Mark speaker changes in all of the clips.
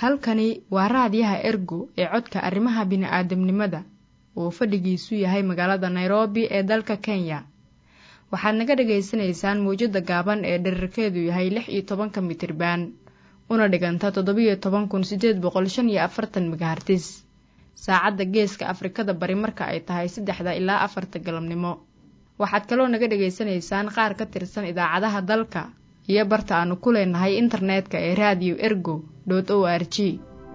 Speaker 1: halkani waa raadiyaha ergo ee codka arrimaha bini'aadamnimada oo fadhigiisu yahay magaalada nairobi ee dalka kenya waxaad naga dhagaysanaysaan mawjadda gaaban ee dherarkeedu yahay lix iyo tobanka mitriban una dhiganta toddobiyo toban kun siddeed boqol shan iyo afartan megahartis saacadda geeska afrikada bari marka ay tahay saddexda ilaa afarta galabnimo waxaad kaloo naga dhagaysanaysaan qaar ka tirsan idaacadaha dalka iyo barta aanu ku leenahay internetka ee raadiyo ergo dot o r g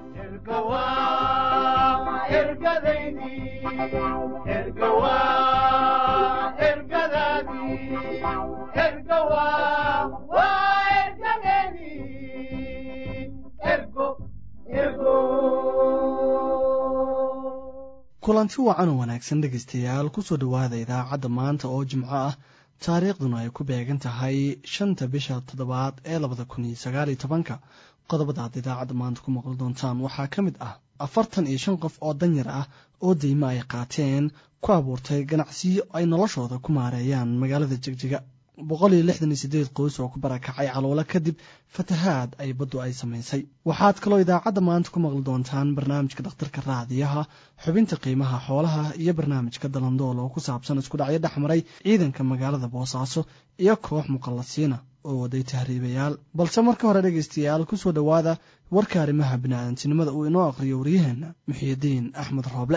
Speaker 2: kulanti wacan oo wanaagsan dhegaystayaal kusoo dhowaada idaacadda maanta oo jimco ah taariikhduna ay ku beegan tahay shanta bisha toddobaad ee labada kun iyo sagaaliyo tobanka qodobada aad idaacadda maanta ku maqli doontaan waxaa ka mid ah afartan iyo shan qof oo danyar ah oo deymo ay qaateen ku abuurtay ganacsiyo ay noloshooda ku maareeyaan magaalada jegjiga boqol iyo lixdan iyo siddeed qoys oo ku barakacay caluulo kadib fatahaad ay baddu ay samaysay waxaad kaloo idaacadda maanta ku maqli doontaan barnaamijka dhakhtarka raadiyaha xubinta qiimaha xoolaha iyo barnaamijka dalandool oo ku saabsan isku dhacyo dhex maray ciidanka magaalada boosaaso iyo koox muqallasiina oo waday tahriibayaal balse marka hore dhegaystayaal kusoo dhowaada warka arrimaha bini'aadantinimada uu inoo aqhriyo waryaheenna muxiidiin axmed rooble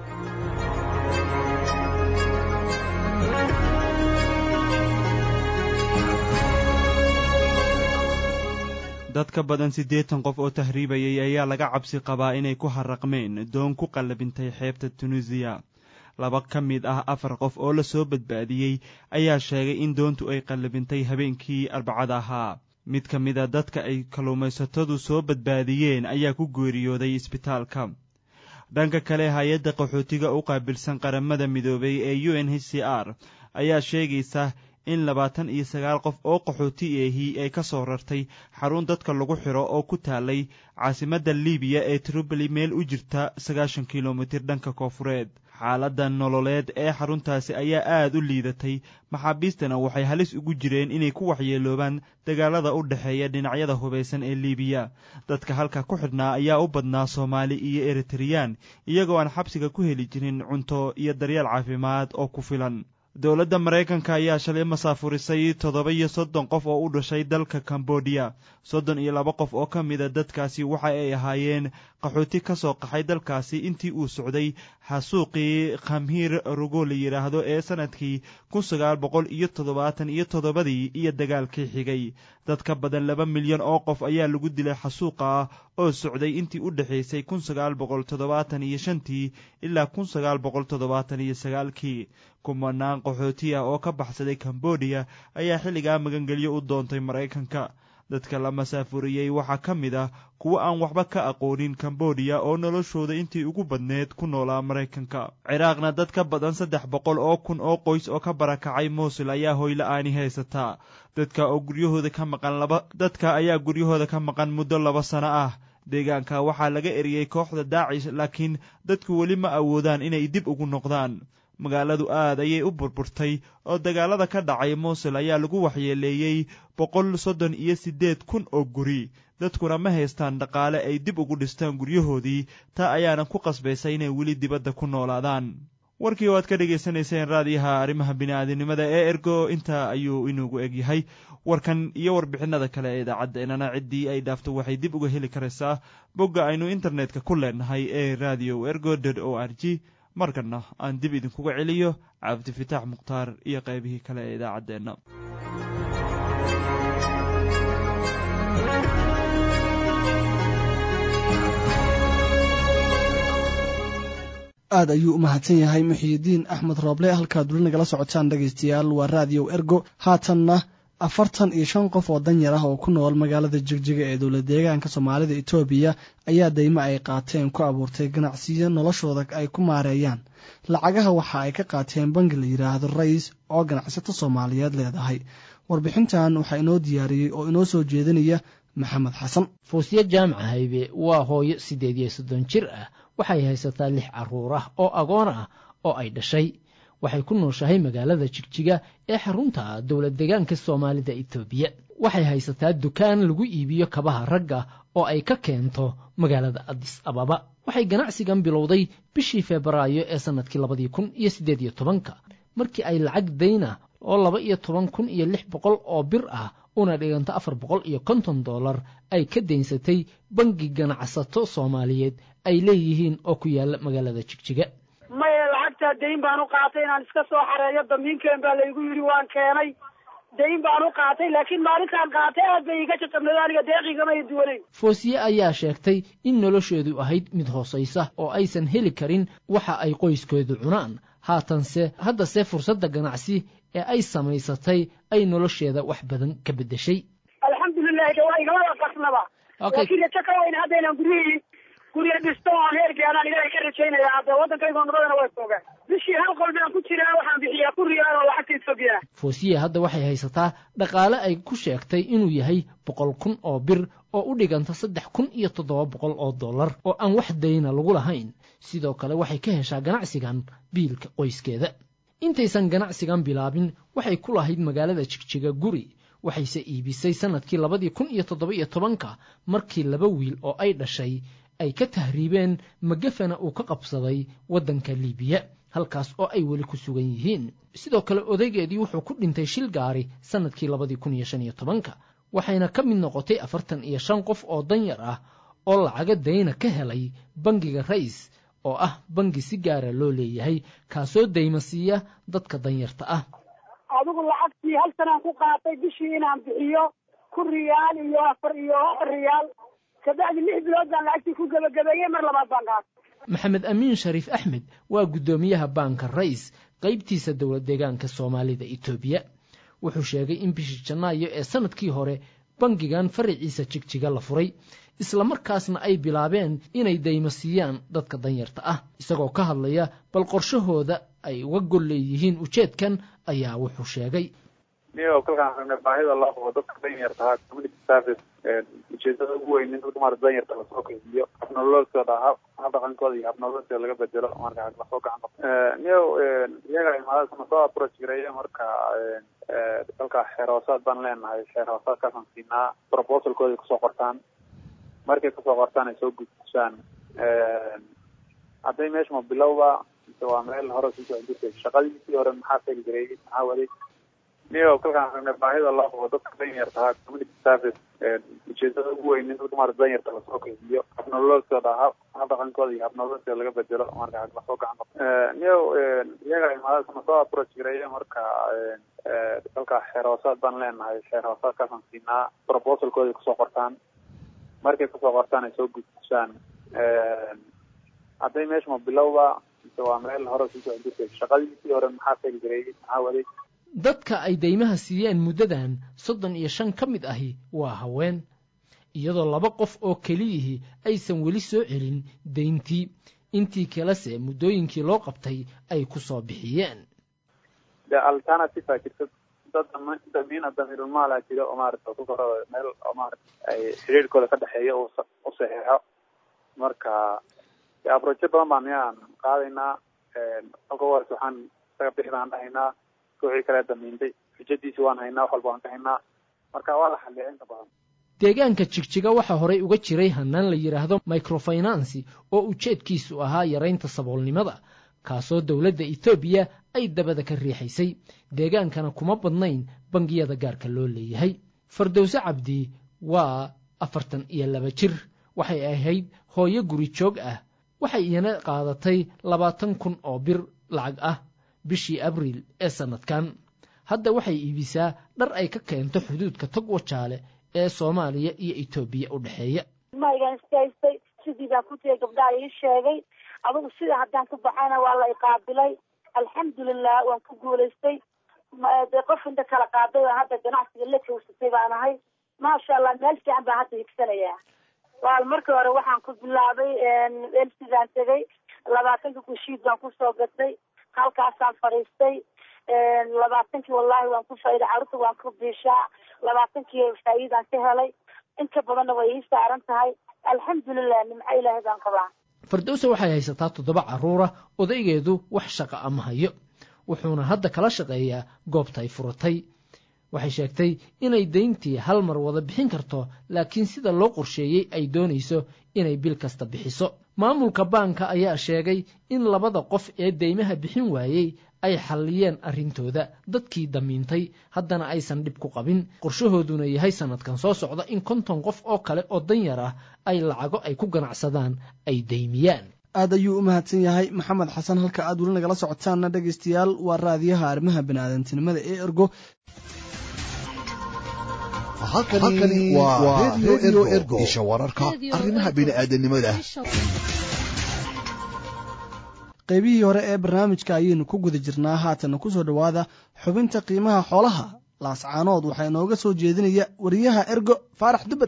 Speaker 3: dad ka badan siddeetan qof oo tahriibayay ayaa laga cabsi qabaa inay ku harraqmeen doon ku qallabintay xeebta tunisiya laba ka mid ah afar qof oo la soo badbaadiyey ayaa sheegay in doontu ay qallabintay habeenkii arbacada ahaa mid ka mid a dadka ay kalluumaysatadu soo badbaadiyeen ayaa ku geeriyooday isbitaalka dhanka kale hay-adda qaxootiga u qaabilsan qaramada midoobay ee u n h c r ayaa sheegaysa in labaatan iyo sagaal qof oo qaxooti eehi ay ka soo rartay xarun dadka lagu xiro oo ku taalay caasimadda libiya ee tripoli meel u jirta sagaashan kilomitir dhanka koofureed xaaladda nololeed ee xaruntaasi ayaa aad u liidatay maxaabiistana waxay halis ugu jireen inay ku waxyeeloobaan dagaalada u dhexeeya dhinacyada hubaysan ee libiya dadka halka ku xidhnaa ayaa u badnaa soomaali iyo eritreyaan iyagoo aan xabsiga ku heli jirin cunto iyo daryeel caafimaad oo ku filan dowladda maraykanka ayaa shalay masaafurisay toddoba iyo soddon qof oo u dhashay dalka kambodiya soddon iyo laba qof oo ka mida dadkaasi waxa ay ahaayeen qaxooti ka soo qaxay dalkaasi intii uu socday xasuuqii khamhiir rugo la yidhaahdo ee sannadkii kun sagaal boqol iyo toddobaatan iyo toddobadii iyo dagaalkii xigay dad ka badan laba milyan oo qof ayaa lagu dilay xasuuqa ah oo socday intii u dhexaysay kun sagaal boqol toddobaatan iyo shantii ilaa kun sagaal boqol toddobaatan iyo sagaalkii kumanaan qaxooti ah oo ka baxsaday kambodiya ayaa xilligaa magangelyo u doontay maraykanka dadka la masaafuriyey waxaa ka mid ah kuwo aan waxba ka aqoonin kambodiya oo noloshooda intii ugu badneed ku noolaa maraykanka ciraaqna dad ka badan saddex boqol oo kun oo qoys oo ka barakacay muusul ayaa hoyla-aani haysataa dadka oo guryahooda ka maqan laba dadka ayaa guryahooda ka maqan muddo laba sano ah deegaanka waxaa laga eriyey kooxda daacish laakiin dadku weli ma awoodaan inay dib ugu noqdaan magaaladu aad ayay u burburtay oo dagaalada ka dhacay muusul ayaa lagu waxyeeleeyey boqol soddon iyo siddeed kun oo guri dadkuna ma haystaan dhaqaale ay dib ugu dhistaan guryahoodii taa ayaana ku qasbaysa inay weli dibadda ku noolaadaan warkii oo aad ka dhegaysanayseen raadiyaha arrimaha bini'aadinimada ee ergo intaa ayuu inugu egyahay warkan iyo warbixinada kale ee idaacaddeenana ciddii ay dhaafto waxay dib uga heli karaysaa bogga aynu internetka ku leenahay ee radio ergo dot o r g markanna aan dib idinkuga celiyo cabdifitaax mukhtaar iyo qaybihii kale ee idaacaddeenna
Speaker 2: aad ayuu u mahadsan yahay muxiidiin axmed rooble halkaad weli nagala socotaan dhegaystayaal waa raadiyow ergo haatanna afartan iyo shan qof oo danyar ah oo ku nool magaalada jegjiga ee dowlad deegaanka soomaalida etoobiya ayaa deymo ay qaateen ku abuurtay ganacsiyo noloshooda ay ku maareeyaan lacagaha waxa ay ka qaateen bangi la yidhaahdo rais oo ganacsato soomaaliyeed leedahay warbixintan waxaa inoo diyaariyey oo inoo soo jeedinaya maxamed xasan
Speaker 4: fuusyo jaamaca haybe waa hooyo siddeed iyo soddon jir ah waxay haysataa lix carruur ah oo agoon ah oo ay dhashay waxay ku nooshahay magaalada jigjiga ee xarunta dowlad deegaanka soomaalida etoobiya waxay haysataa dukaan lagu iibiyo kabaha ragga oo ay ka keento magaalada adis ababa waxay ganacsigan bilowday bishii febraayo ee sannadkii labadii kun iyo siddeed iyo tobanka markii ay lacag dayna oo laba iyo toban kun iyo lix boqol oo bir ah una dhiganto afar boqol iyo konton dollar ay ka daynsatay bangi ganacsato soomaaliyeed ay leeyihiin oo ku yaalla magaalada jigjiga
Speaker 5: maya lacagtaa dayn baan u qaatay inaan iska soo xareeyo damiinkeen baa laygu yidhi waan keenay dayn baan u qaatay laakiin maalintaan qaatay aad bay iga jajabnada aniga deeqigama i duwanayn
Speaker 4: foosiye ayaa sheegtay in nolosheedu ahayd mid hoosaysa oo aysan heli karin waxa ay qoyskoodu cunaan haatanse haddase fursadda ganacsi ee ay samaysatay ay nolosheeda wax badan ka beddeshay
Speaker 5: alxamdulilahi de waa igamada qasnaba laakiin rajo ka weyn hadda inaan guryihii gurya dhisto oon heergaanaan ilahay ka rajaynaya hadda waddankaygo nabadana way toogaan bishii hal qol baan ku jiraa waxaan bixiyaa ku riyaal oo lacagta etoobiya
Speaker 4: foosiye hadda waxay haysataa dhaqaale ay ku sheegtay inuu yahay boqol kun oo bir oo u dhiganta saddex kun iyo toddoba boqol oo dollar oo aan wax dayna lagu lahayn sidoo kale waxay ka heshaa ganacsigan biilka qoyskeeda intaysan ganacsigan bilaabin waxay ku lahayd magaalada jigjiga guri waxayse iibisay sannadkii labadii kun iyo toddoba iyo tobanka markii laba wiil oo ay dhashay ay ka tahriibeen magafana uu ka qabsaday waddanka liibiya halkaas oo ay weli ku sugan yihiin sidoo kale odaygeedii wuxuu ku dhintay shil gaari sannadkii labadii kun iyo shan iyo tobanka waxayna ka mid noqotay afartan iyo shan qof oo danyar ah oo lacaga dayna ka helay bangiga rais oo ah bangi si gaara loo leeyahay kaasoo dayma siiya dadka danyarta ah
Speaker 5: adigu lacagtii hal sanaan ku qaatay bishii inaan bixiyo ku riyaal iyo afar iyo afar riyaal kabacdi lix bilood baan lacagtii ku gebagabeeyey mar labaad baan qaatay
Speaker 4: maxamed amiin shariif axmed waa guddoomiyaha baanka rais qaybtiisa dowlad deegaanka soomaalida etoobiya wuxuu sheegay in bishii janaayo ee sannadkii hore bangigan faraciisa jigjiga la furay islamarkaasna ay bilaabeen inay daymo siiyaan dadka danyarta ah isagoo ka hadlaya bal qorshahooda ay uga gol leeyihiin ujeedkan ayaa wuxuu sheegay
Speaker 6: niyo kolkaan rabnay baahida loo qabo dadka danyarta community service ujeedada ugu weyn in dadka maarata danyarta lasoo kaydiyo habnololooskooda hab hab dhaqankooda iyo habnololooskooda laga bedelo marka lasoo gacan qabto niyo iyaga imaadasna soo approach gareeya marka dalka xeer hoosaad baan leenahay xeer hoosaadkaasaan siinaa proposalkooda kusoo qortaan markay kusoo qortaan ay soo gudbisaan hadday meesha ma bilowba mise waa meel hore sii socon jirtay shaqadiisii hore maxaa feli gareeyey maxaa waday niyo kolkaan rabnay baahida loo qabo dadka danyarta community service ujeedada ugu weyn in dadka maarata danyarta lasoo kaydiyo habnololooskooda hab hab dhaqankooda iyo habnololooskooda laga bedelo marka lasoo gacan qabto niyo iyaga imaadasna soo approach gareeya marka dalka xeer hoosaad baan leenahay xeer hoosaadkaasaan siinaa proposalkooda kusoo qortaan markay kusoo qortaan ay soo gudbisaan hadday meesha ma bilowba mise waa meel hore sii socon jirtay shaqadiisii hore maxaa feli gareeyey maxaa waday
Speaker 4: dadka ay daymaha siiyeen muddadan soddon iyo shan ka mid ahi waa haween iyadoo laba qof oo keliyihii aysan weli soo celin dayntii intii kalese muddooyinkii loo qabtay ay ku soo bixiyeen
Speaker 6: de alternative a jirta dad damiina damiirulmaala jira oo maarata ku korada meel oo maarata ay xiriirkooda ka dhexeeya u saxeexo marka de abrojo badan baan miyaan qaadaynaa halka ugu horeysa waxaan isaga bixi baan dhahaynaa wixii kale damiintay xujadiisi waan haynaa wax walba waan ka haynaa marka waa la xalliya inta badan
Speaker 4: deegaanka jigjiga waxaa horey uga jiray hannaan la yidhaahdo microfinansi oo ujeedkiisu ahaa yaraynta saboolnimada kaasoo dowladda etoobiya ay dabada ka riixaysay deegaankana kuma badnayn bangiyada gaarka loo leeyahay fardowse cabdi waa afartan iyo laba jir waxay ahayd hooyo guri joog ah waxay iyana qaadatay labaatan kun oo bir lacag ah bishii abriil ee sannadkan hadda waxay iibisaa dhar ay ka keento xuduudka tog wajaale ee soomaaliya iyo etoobiya u dhexeeya
Speaker 5: maygaan iskahaystay sidii baan ku tegay gabdhaha ii sheegay adugu sida haddaan ku baxayna waa la iqaabilay alxamdulilah waan ku guulaystay dee qof inta kala qaaday oo hadda ganacsiga la joogsatay baan ahay maasha allah meel fiican baan hadda higsanayaa waal markii hore waxaan ku bilaabay elsidaan tegay labaatanka kushiid baan kusoo gatay halkaasaan fadhiistay labaatankii wallaahi waan ku faa'iday carruurta waan ku biishaa labaatankii faa'iidaan ka helay inka badanna way ii saaran tahay alxamdulilah nimco ilaahay baan qabaa
Speaker 4: fardowse waxay haysataa toddoba carruura odaygeedu wax shaqa ama hayo wuxuuna hadda kala shaqeeyaa goobta ay furatay waxay sheegtay inay dayntii hal mar wada bixin karto laakiin sida loo qorsheeyey ay doonayso inay bil kasta bixiso maamulka baanka ayaa sheegay in labada qof ee deymaha bixin waayey ay xalliyeen arrintooda dadkii damiintay haddana aysan dhib ku qabin qorshahooduna yahay sannadkan soo socda in konton qof oo kale oo danyar ah ay lacago ay ku ganacsadaan ay deymiyaan
Speaker 2: aad ayuu u mahadsan yahay maxamed xasan halka aad weli nagala socotaanna dhegaystayaal waa raadiyaha arrimaha biniaadantinimada ee ergo
Speaker 7: halkani waa redio ergo isha wararka arrimaha bini'aadanimada
Speaker 2: qaybihii hore ee barnaamijka ayaynu ku guda jirnaa haatana ku soo dhowaada xubinta qiimaha xoolaha laascaanood waxaa inooga soo jeedinaya wariyaha ergo faarax dubad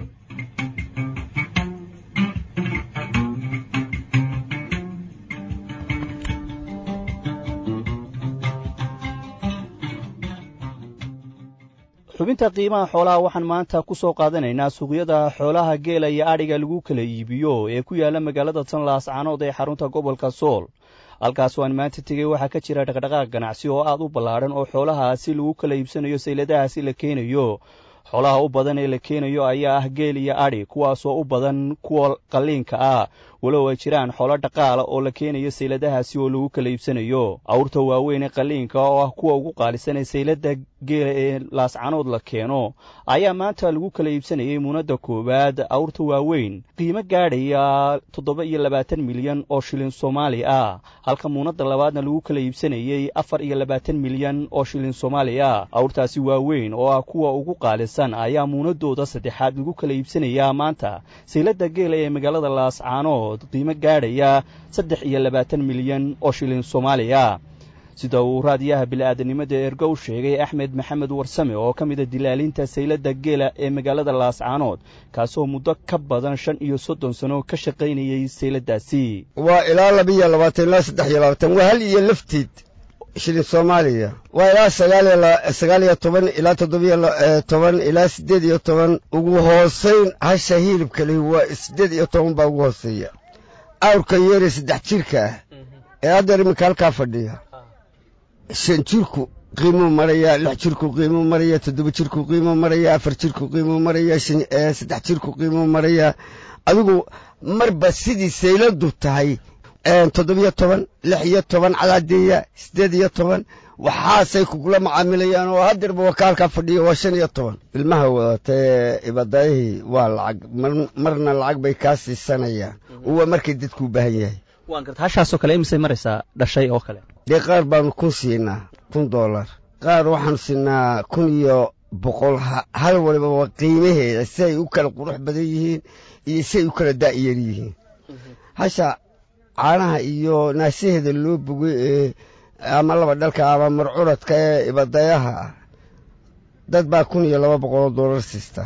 Speaker 8: xubinta qiimaha xoolaha waxaan maanta ku soo qaadanaynaa suuqyada xoolaha geela iyo adhiga lagu kala iibiyo ee ku yaala magaalada tan laascaanood ee xarunta gobolka sool halkaas waan maanta tegey waxaa ka jira dhaqdhaqaaq ganacsi oo aad u ballaadhan oo xoolahaasi lagu kala iibsanayo sayladahaasi la keenayo xoolaha u badan ee la keenayo ayaa ah geel iyo adhi kuwaasoo u badan kuwa qalliinka ah walow ay jiraan xoolo dhaqaala oo la keenayo sayladahaasi oo lagu kala iibsanayo awrta waaweyn ee qalliinka oo ah kuwa ugu qaalisan ee saylada geela ee laascanood la keeno ayaa maanta lagu kala iibsanayay muunadda koowaad awrta waaweyn qiimo gaadhaya toddoba iyo labaatan milyan oo shilin soomaali ah halka muunadda labaadna lagu kala iibsanayey afar iyo labaatan milyan oo shilin soomaali ah awrtaasi waaweyn oo ah kuwa ugu qaalisan ayaa muunadooda saddexaad lagu kala iibsanayaa maanta saylada geela ee magaalada laascaanood qiimo gaadhaya saddex iyo labaatan milyan oo shilin soomaaliya sida uu raadiyaha bili-aadanimada ergo u sheegay axmed maxamed warsame oo ka mida dilaalinta saylada geela ee magaalada laascaanood kaasoo muddo ka badan shan iyo soddon sano ka shaqaynayay sayladaasi
Speaker 9: waa ilaa labiiyo labaatan ilaa saddex iyo labaatan waa hal iyo lafteed shilin soomaaliya waa ilaa sagaal iyo toban ilaa toddobiyo toban ilaa siddeed iyo toban ugu hoosayn hasha hilibka leh waa siddeed iyo toban baa ugu hooseeya awrka yeere saddex jirka ah ee haddeer iminka halkaa fadhiya shan jirku qiimuu marayaa lix jirku qiimuu marayaa toddoba jirku qiimuu marayaa afar jirku qiimuu marayaa saddex jirku qiimuu marayaa adigu marba sidii sayladu tahay toddobiyo toban lix iyo toban cadaadeeya siddeed iyo toban waxaasay kugula macaamilayaan oo haddeerba wakaalkaa fadhiya waa shan iyo toban ilmaha wadatee ibadayihii waa lacag marna lacag bay kaa siisanayaan waa markay dadkuu baahan yahay
Speaker 8: waan garta hashaasoo kale imisay maraysaa dhashay oo kale
Speaker 9: dee qaar baanu kun siinaa kun dollar qaar waxaanu siinaa kun iyo boqol hal waliba waa qiimaheeda si ay u kala qurux badan yihiin iyo si ay u kala daa'yar yihiin hasha caanaha iyo naasaheeda loo bogay ee ama laba dhalka ama marcuradka ee ibadayaha ah dad baa kun iyo laba boqoloo dollar siista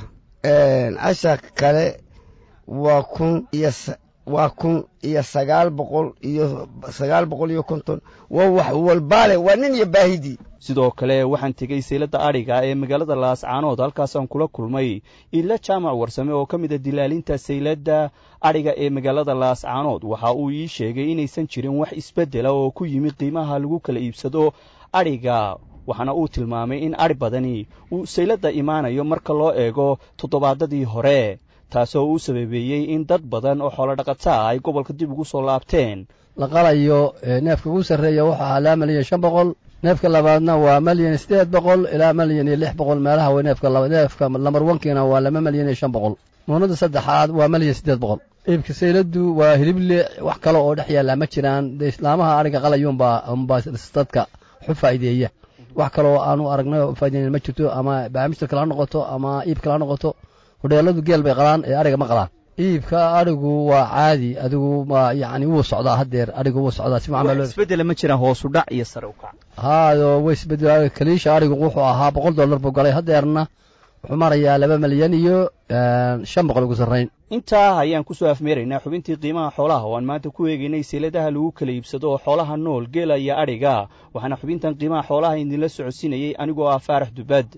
Speaker 9: hasha kale waa kun iyo waa kun iyo sagaal boqol iyo sagaal boqol iyo konton waa wax walbaale waa nin iyo baahidii
Speaker 8: sidoo kale waxaan tegey saylada adhiga ee magaalada laascaanood halkaasaan kula kulmay ila jaamac warsame oo ka mid a dilaalinta saylada adhiga ee magaalada laascaanood waxa uu ii sheegay inaysan jirin wax isbeddela oo ku yimi qiimaha lagu kala iibsado adhiga waxaana uu tilmaamay in adhi badani uu saylada imaanayo marka loo eego toddobaadadii hore taasoo uu sababeeyey in dad badan oo xoolodhaqataa ay gobolka dib ugu soo laabteen
Speaker 10: la qalayo neefka ugu sarreeya wuxuu ahaa laba malyan shan boqol neefka labaadna waa malyan siddeed boqol ilaa malyan iyo lix boqol meelaha w neefka neefka lambar wankiina waa laba malyan iyo shan boqol muunada saddexaad waa malyan siddeed boqol iibka sayladu waa hilible wax kale oo dhex yaallaa ma jiraan dee islaamaha ariga qalayuunbaa unbaa dadka waxu faa'iideeya wax kale oo aanu aragnay oo faa'ideyn ma jirto ama baamistarka la noqoto ama iibka la noqoto hodheeladu geel bay qalaan ee adhiga ma qalaan iibka adhigu waa caadi adigu waa yacni wuu socdaa haddeer adhigu wuu socdaa si
Speaker 8: wax isbeddela ma jiraan hoosu dhac iyo sare u kac
Speaker 10: haado way isbedel kaliisha adhigu wuxuu ahaa boqol dollar buu galay haddeerna wuxuu marayaa laba malyan iyo shan boqol ugu sarrayn
Speaker 8: intaa ayaan ku soo afmeeraynaa xubintii qiimaha xoolaha oo aan maanta ku eegaynay seeladaha lagu kala iibsado oo xoolaha nool geela iyo adhiga waxaana xubintan qiimaha xoolaha idinla socodsiinayey anigoo ah faarax dubaad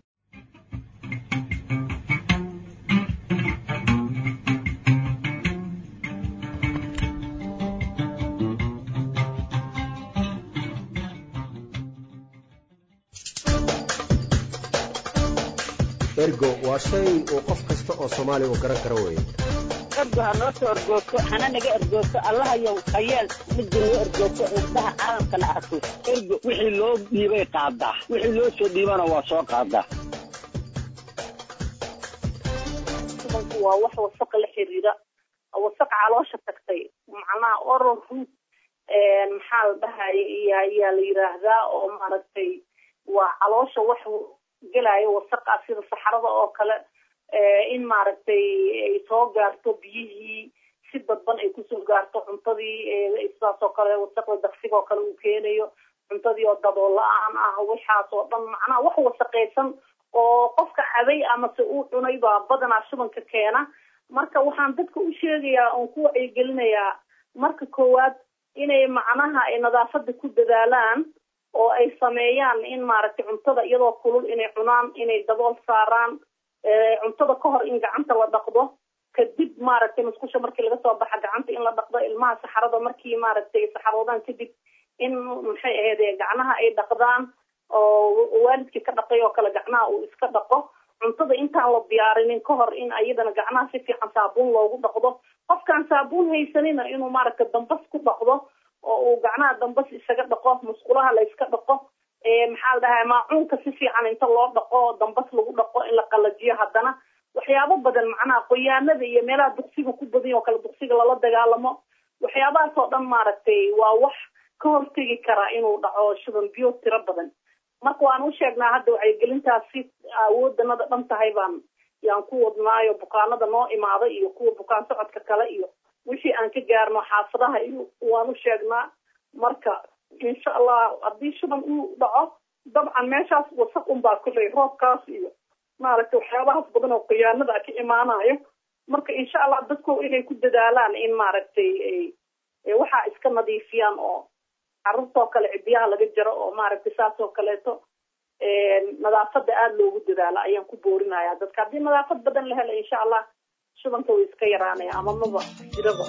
Speaker 11: ergo waa shay uu qof kasta oo soomaali uu garan karo weeye
Speaker 12: ergo ha noo soo ergoogto hana naga ergoogto allahayow hayeel midda noo ergoogto indhaha caalamkana arko ergo wixii loo dhiibay qaadaa wixii loo soo dhiibana waa soo qaadaa
Speaker 5: waa wax wasaq la xiriira wasaq caloosha tagtay macnaha oral root maxaa la dhahaya iyo ayaa la yiraahdaa oo maaragtay waa caloosha wax gelaayo wasaqa sida saxarada oo kale in maaragtay ay soo gaarto biyihii si dadban ay kusoo gaarto cuntadii sidaas oo kale wasaqda daqsiga oo kale uu keenayo cuntadii oo dabool la-aan ah waxaas oo dhan macnaha wax wasaqaysan oo qofka cabay amase uu cunay baa badanaa shubanka keena marka waxaan dadka u sheegayaa oon ku wacyigelinayaa marka koowaad inay macnaha ay nadaafada ku dadaalaan oo ay sameeyaan in maaragtay cuntada iyadoo kulul inay cunaan inay dabool saaraan cuntada ka hor in gacanta la dhaqdo kadib maaragtay musqusha markii laga soo baxa gacanta in la dhaqdo ilmaha saxarada markii maaragtay saxaroodaan kadib in maxay ahayd gacnaha ay dhaqdaan oo waalidkii ka dhaqay oo kale gacnaha uu iska dhaqo cuntada intaan la diyaarinin ka hor in ayadana gacnaha si fiican saabuun loogu dhaqdo qofkaan saabuun haysanina inuu maaragtay dambas ku dhaqdo oo uu gacnaha dambas isaga dhaqo musqulaha la iska dhaqo maxaa la dhahaa maacuunka si fiican inta loo dhaqo dambas lagu dhaqo in la qalajiyo haddana waxyaabo badan macnaha qoyaanada iyo meelaha duqsiga ku badan oo kale duqsiga lala dagaalamo waxyaabahaas oo dhan maaragtay waa wax ka hortegi karaa inuu dhaco shuban biyo tiro badan marka waan u sheegnaa hadda wacyigelintaasi awoodanada dhan tahay baan yaan ku wadnaayo bukaanada noo imaada iyo kuwa bukaan socodka kale iyo wixii aan ka gaarno xaafadaha iyo waan u sheegnaa marka insha allah haddii shuban uu dhaco dabcan meeshaas wasaq unbaa kuley roobkaas iyo maaragtay waxyaabahaas badan oo khiyaanada ka imaanayo marka insha allah dadku inay ku dadaalaan in maaragtay waxaa iska nadiifiyaan oo carruurtoo kale cidiyaha laga jaro oo maaragtay saas oo kaleeto nadaafada aada loogu dadaalo ayaan ku boorinaya dadka haddii nadaafad badan la helo insha allah shubanka way iska yaraanaya ama maba jiraba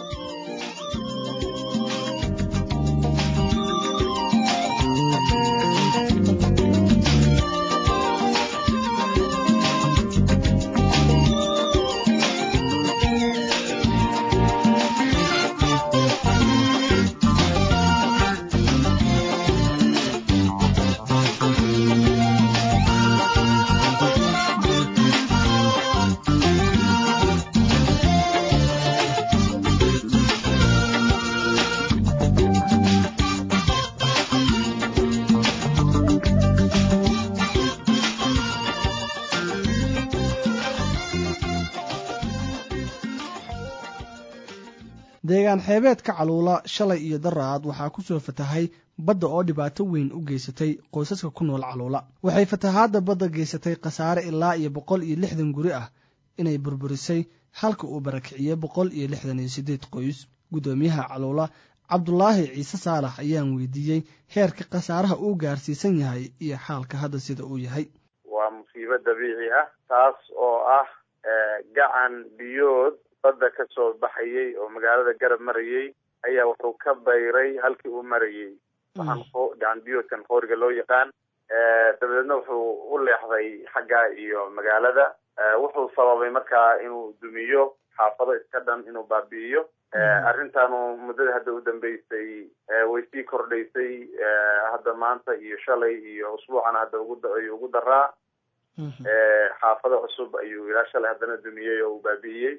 Speaker 2: deegaan xeebeedka caluula shalay iyo daraad waxaa ku soo fatahay badda oo dhibaato weyn u geysatay qoysaska ku nool caluula waxay fatahaadda badda geysatay khasaare ilaa iyo boqol iyo lixdan guri ah inay burburisay halka uu barakiciyey boqol iyo lixdan iyo siddeed qoys guddoomiyaha caluula cabdulaahi ciise saalax ayaan weydiiyey heerka khasaaraha uu gaarsiisan yahay iyo xaalka hadda sida uu yahay
Speaker 6: waa musiibo dabiici ah taas oo ah gacan biyood badda ka soo baxayay oo magaalada garab marayay ayaa wuxuu ka bayray halkii uu marayay waxaan gacan biyoodkan qooriga loo yaqaan dabadeedna wuxuu u leexday xagga iyo magaalada wuxuu sababay markaa inuu dumiyo xaafado iska dhan inuu baabi'iyo arrintaanu muddada hadda u dambeysay way sii kordhaysay hadda maanta iyo shalay iyo usbuucana hadda uguayuu ugu daraa xaafado cusub ayuu ilaa shalay haddana dumiyey oo uu baabi'iyey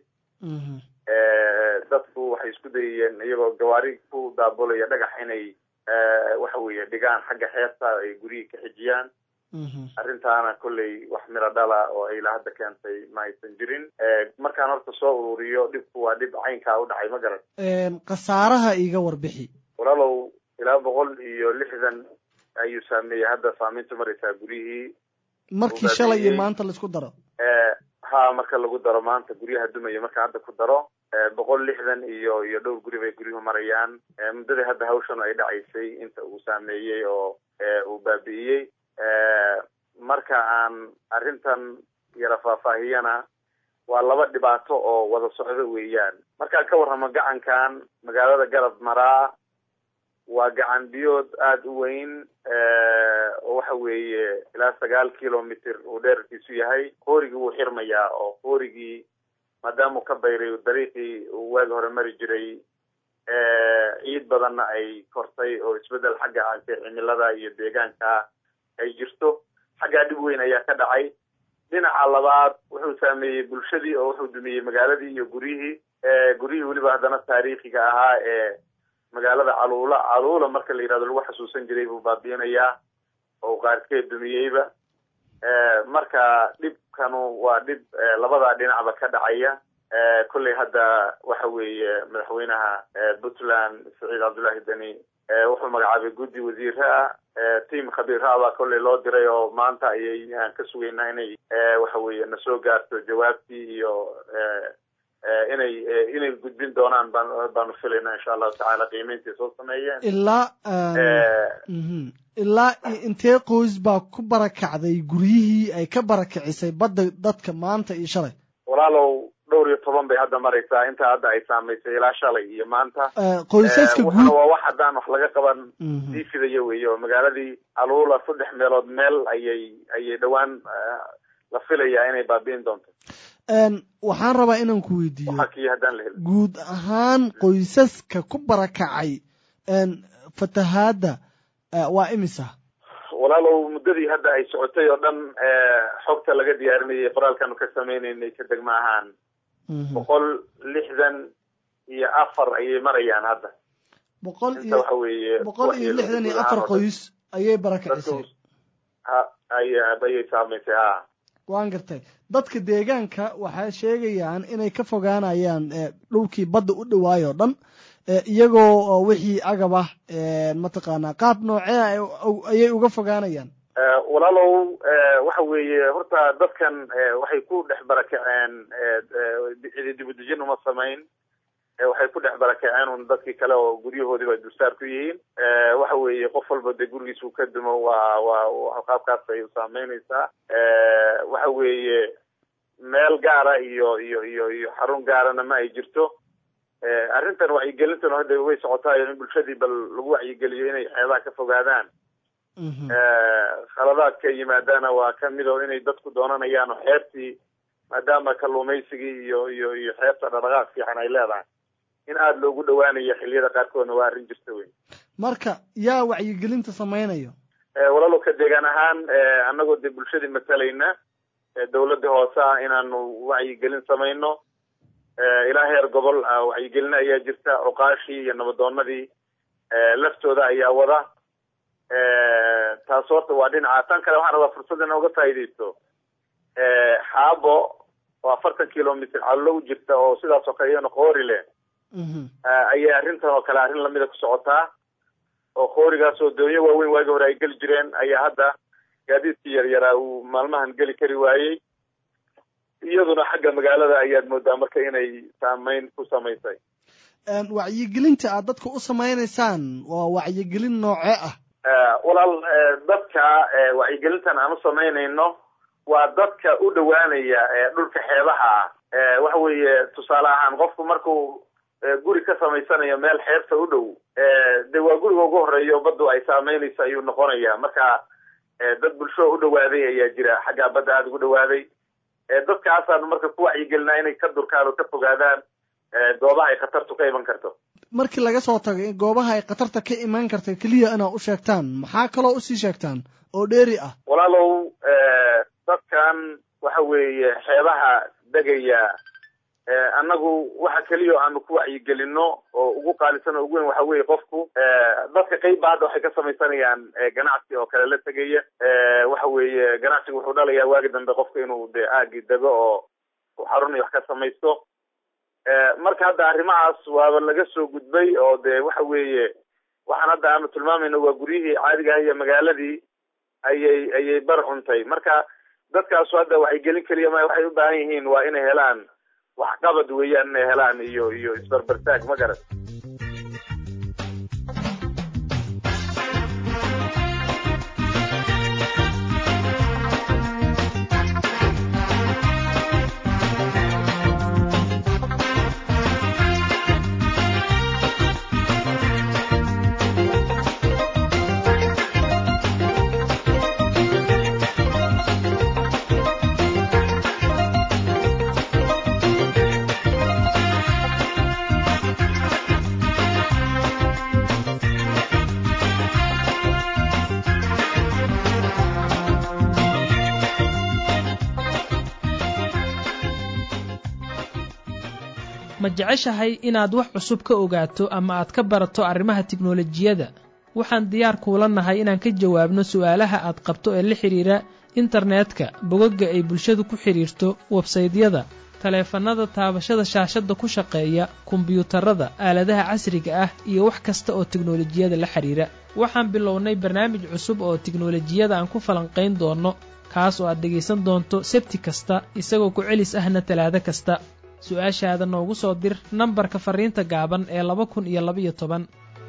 Speaker 6: dadku waxay isku dayayeen iyagoo gawaari ku daabulaya dhagax inay waxa weeye dhigaan xagga xeebta ay guryihii ka xijiyaan arrintaana kolley wax miro dhala oo ay ilaa hadda keentay ma aysan jirin markaan horta soo ururiyo dhibku waa dhib caynkaa u dhacay ma garan
Speaker 2: khasaaraha iiga warbixi
Speaker 6: walaalow ilaa boqol iyo lixdan ayuu saameeyey hadda saamayntu maraysaa guryihii
Speaker 2: markii shalay iyo maanta laisku daro
Speaker 6: ha marka lagu daro maanta guryaha dumaya marka hadda ku daro boqol lixdan iyo iyo dhowr guri bay guryuhu marayaan muddadii hadda hawshan ay dhacaysay inta uu saameeyey oo uu baabi'iyey marka aan arrintan yara faahfaahiyana waa laba dhibaato oo wada socdo weeyaan markaan ka warramo gacankan magaalada garab maraa waa gacan biyood aada u weyn oo waxa weeye ilaa sagaal kilomitr uu dheerarkiisu yahay qoorigii wuu xirmayaa oo qoorigii maadaama uu ka bayray dariiqii uu waagi hore mari jiray ciid badanna ay kortay oo isbedel xagga cimilada iyo deegaanka ay jirto xaggaa dhib weyn ayaa ka dhacay dhinaca labaad wuxuu saameeyey bulshadii oo wuxuu dumiyey magaaladii iyo guryihii guryihii weliba haddana taariikhiga ahaa ee magaalada caluula caluula marka la yidhahdo lagu xasuusan jiray buu baabiinayaa oo qaarkeed dumiyeyba marka dhibkanu waa dhib labadaa dhinacba ka dhacaya kolley hadda waxa weeye madaxweynaha puntland saciid cabdullaahi deni wuxuu magacaabay guddi wasiira tiam khabiira baa kolley loo diray oo maanta ayay aan ka sugaynaa inay waxa weeye na soo gaarto jawaabtii iyo inay inay gudbin doonaan baan baanu filaynaa insha allahu tacaala qiimeyntii soo sameeyeen
Speaker 2: ilaa ilaa intee qoys baa ku barakacday guryihii ay ka barakicisay badda dadka maanta iyo shalay
Speaker 6: walaalow dhowr iyo toban bay hadda maraysaa inta hadda ay saamaysay ilaa shalay iyo maanta
Speaker 2: qoysaska
Speaker 6: guud waa wax haddaan wax laga qaban sii fidaya weeye oo magaaladii aluula saddex meelood meel ayay ayay dhowaan la filayaa inay baabi'in doonto
Speaker 2: waxaan rabaa inaan ku weydiiyo guud ahaan qoysaska ku barakacay fatahaadda waa imisa
Speaker 6: walaalow muddadii hadda ay socotay oo dhan xogta laga diyaarinayay qoraalkanu ka sameynaynay ka degma ahaan boqol lixdan iyo afar ayay marayaan hadda
Speaker 2: boqol
Speaker 6: inta waxa weeye
Speaker 2: boqol iyo lixdan iyo afar qoys ayay barakacisay
Speaker 6: ayay saamaysay ha
Speaker 2: waan gartay dadka deegaanka waxay sheegayaan inay ka fogaanayaan dhulkii badda u dhawaay oo dhan iyagoo wixii agab ah mataqaanaa qaab noocee ayay uga fogaanayaan
Speaker 6: walaalow waxa weeye horta dadkan waxay ku dhex barakaceen dibudejin uma samayn waxay ku dhex barakaceen un dadkii kale oo guryahoodiiba dulsaar ku yihiin waxa weeye qof walba dee gurigiis uu ka dumo waa waa qaabkaas ay saameynaysaa waxa weeye meel gaara iyo iyo iyo iyo xarun gaarana ma ay jirto arrintan wacyigelintan hadda way socotaayo in bulshadii bal lagu wacyigeliyo inay xeebaha ka fogaadaan khaladaadka yimaadaana waa kamid oo inay dadku doonanayaan oo xeebtii maadaama kalluumaysigii iyo iyo iyo xeebta dhaqdhaqaaq fiican ay leedahay in aada loogu dhawaanayo xiliyada qaarkoodna waa arrin jirta wey
Speaker 2: marka yaa wacyigelinta samaynayo
Speaker 6: walaalo ka deegaan ahaan annagoo dee bulshadii matalayna dawladda hoose ah inaanu wacyigelin samayno ilaa heer gobol wacyigelin ayaa jirta cuqaashii iyo nabadoonadii laftooda ayaa wada taas horta waa dhinaca tan kale waxaan rabaa fursad ina uga faa'iidaysto xaabo oo afartan kilomitr callo u jirta oo sidaas oo kale iyana qoori leh ayay arrintan oo kale arrin lamida ku socotaa oo qoorigaas oo doonyo waaweyn waagi hore ay geli jireen ayaa hadda gaadiidkii yaryaraa uu maalmahan geli kari waayey iyaduna xagga magaalada ayaad moodaa marka inay saameyn ku samaysay
Speaker 2: wacyigelinta aad dadka u samaynaysaan waa wacyigelin noocee ah
Speaker 6: walaal dadka wacyigelintan aan u samaynayno waa dadka u dhawaanaya dhulka xeebaha ah waxa weeye tusaale ahaan qofku markuu guri ka samaysanayo meel xeebta u dhow de waa guriga ugu horeeya oo baddu ay saameynayso ayuu noqonaya marka dad bulsho u dhawaaday ayaa jira xaggaa badda aada ugu dhawaaday dadkaasaanu marka ku wacyigelinaa inay ka durkaan oo ka fogaadaan goobaha ay khatartu ka iman karto
Speaker 2: markii laga soo tago in goobaha ay khatarta ka imaan karta keliya inaad u sheegtaan maxaa kaloo usii sheegtaan oo dheeri ah
Speaker 6: walaalow dadkan waxa weeye xeebaha degaya annagu waxa keliya aanu ku wacyigelino oo ugu qaalisan oo ugu weyn waxa weeye qofku dadka qeybba hadda waxay ka samaysanayaan ganacsi oo kale la tegaya waxa weeye ganacsigu wuxuu dhalayaa waagi dambe qofka inuu de aagi dego oo xarun iyo wax ka samaysto marka hadda arrimahaas waaba laga soo gudbay oo de waxa weeye waxaan hadda aanu tilmaamayno waa guryihii caadiga ah iyo magaaladii ayay ayay bar cuntay marka dadkaasu hadda wacyigelin keliya ma waxay u baahan yihiin waa inay helaan waxqabad weeyaan inay helaan iyo iyo isbarbartaag ma garan
Speaker 13: ma jeceshahay inaad wax cusub ka ogaato ama aad ka barato arrimaha tiknolojiyadda waxaan diyaar kuula nahay inaan ka jawaabno su'aalaha aad qabto ee la xidhiira internetka bogagga ay bulshadu ku xidhiirto websaydyada taleefannada taabashada shaashadda ku shaqeeya kombiyuutarada aaladaha casriga ah iyo wax kasta oo tiknolojiyada la xidhiira waxaan bilownay barnaamij cusub oo tiknolojiyada aan ku falanqayn doonno kaas oo aad dhegaysan doonto sebti kasta isagoo ku celis ahna talaado kasta su-aashaada noogu soo dir nambarka farriinta gaaban ee laba kun iyo labaiyo toban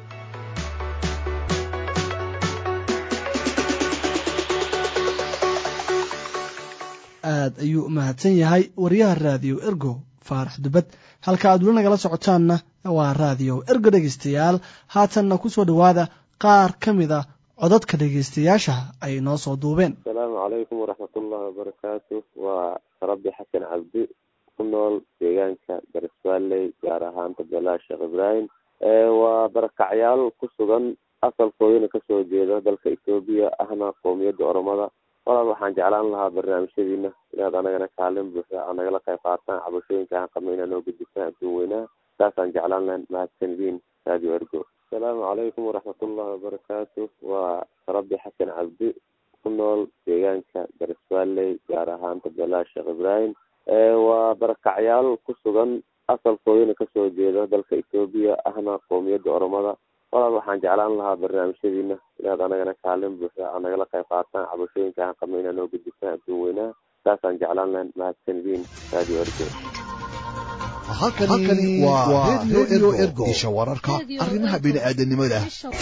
Speaker 2: aad ayuu u mahadsan yahay wariyaha raadiyo ergo faarax dubad halka aad weli nagala socotaanna waa raadiyo ergo dhegaystayaal haatanna ku soo dhowaada qaar ka mid a codadka dhegaystayaasha ay noo soo duubeen
Speaker 14: asalaamu calaykum waraxmatullahi wabarakaatu waa rabbi xasan cabdi ku nool deegaanka garisbaalley gaar ahaan tabelaa sheekh ibraahim waa barakacyaal ku sugan asalkoodina kasoo jeeda dalka etoobiya ahna qowmiyadda oromada walaal waxaan jeclaan lahaa barnaamijyadiina inaad anagana kaalin buuxda aa nagala qayb qaataan cabashooyinka aan qabno inaa noo gudbisaan adduun weynaha saasaan jeclaan lahayn mahadsanidin radio ergo asalaamu calaykum waraxmatullahi wabarakaatu waa rabbi xasan cabdi ku nool deegaanka garisbaalley gaar ahaan tabelaa sheekh ibraahim waa barakacyaal ku sugan asalkoodina kasoo jeeda dalka etoobiya ahna qowmiyadda oromada walaal waxaan jeclaan lahaa barnaamijyadiina inaad anagana kaalin buuxda aa nagala qayb qaataan cabashooyinka aan qabno inaa noo gudbisaan adduun weynaha saasaan jeclaan lahayn mahadsanidin radio ergo
Speaker 7: halkani waa radio ergo isha wararka arrimaha bini'aadanimada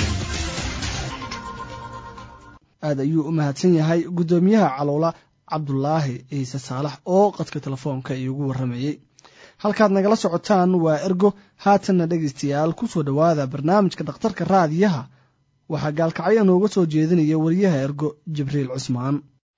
Speaker 2: aad ayuu u mahadsan yahay guddoomiyaha caloola cabdulaahi ciise saalax oo qadka telefoonka iigu warramayey halkaad nagala socotaan waa ergo haatanna dhegaystayaal ku soo dhowaada barnaamijka dhakhtarka raadiyaha waxaa gaalkacyo nooga soo jeedinaya wariyaha ergo jibriil cusmaan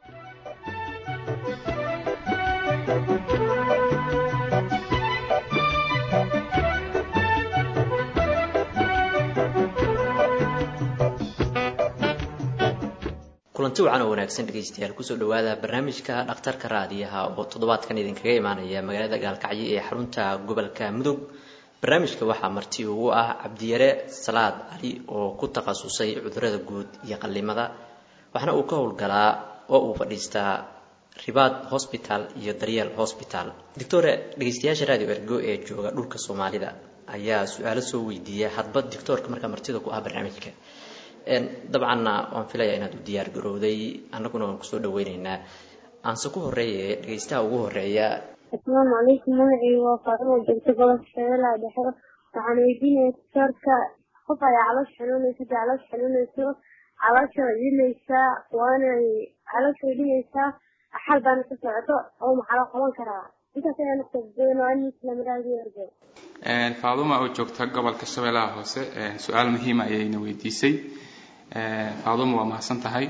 Speaker 15: kulanti wacan oo wanaagsan dhegaystayaal kusoo dhowaada barnaamijka dhakhtarka raadiyaha oo toddobaadkan idinkaga imaanaya magaalada gaalkacyo ee xarunta gobolka mudug barnaamijka waxaa marti ugu ah cabdiyare salaad cali oo ku takhasusay cudurada guud iyo qallimada waxaana uu ka howlgalaa oo uu fadhiistaa ribaad hosbital iyo daryeel hosbital doctore dhegaystayaasha radio ergo ee jooga dhulka soomaalida ayaa su-aalo soo weydiiya hadba doctoorka markaa martida ku ah barnaamijka dabcanna waan filayaa inaad u diyaar garowday annaguna waan kusoo dhaweyneynaa aanse ku horeeye dhegaystaha ugu horeeya
Speaker 16: asalaamu calaykum magacii waa faatimo joogto gobolka shabeellaha dhexe waxaan weydiinaya doctoorka qof ayaa caloosha xanuunaysa hadii caloosha xanuunayso caloosha way dhimaysaa waanay caloosha way dhimaysaa xal baana ka socoto oo maxaa loo qaban karaa intaas ayaa naftadoonaanislamaraadiyo
Speaker 17: faaduma oo joogta gobolka shabeellaha hoose su-aal muhiima ayayna weydiisay faaduma waa mahadsan tahay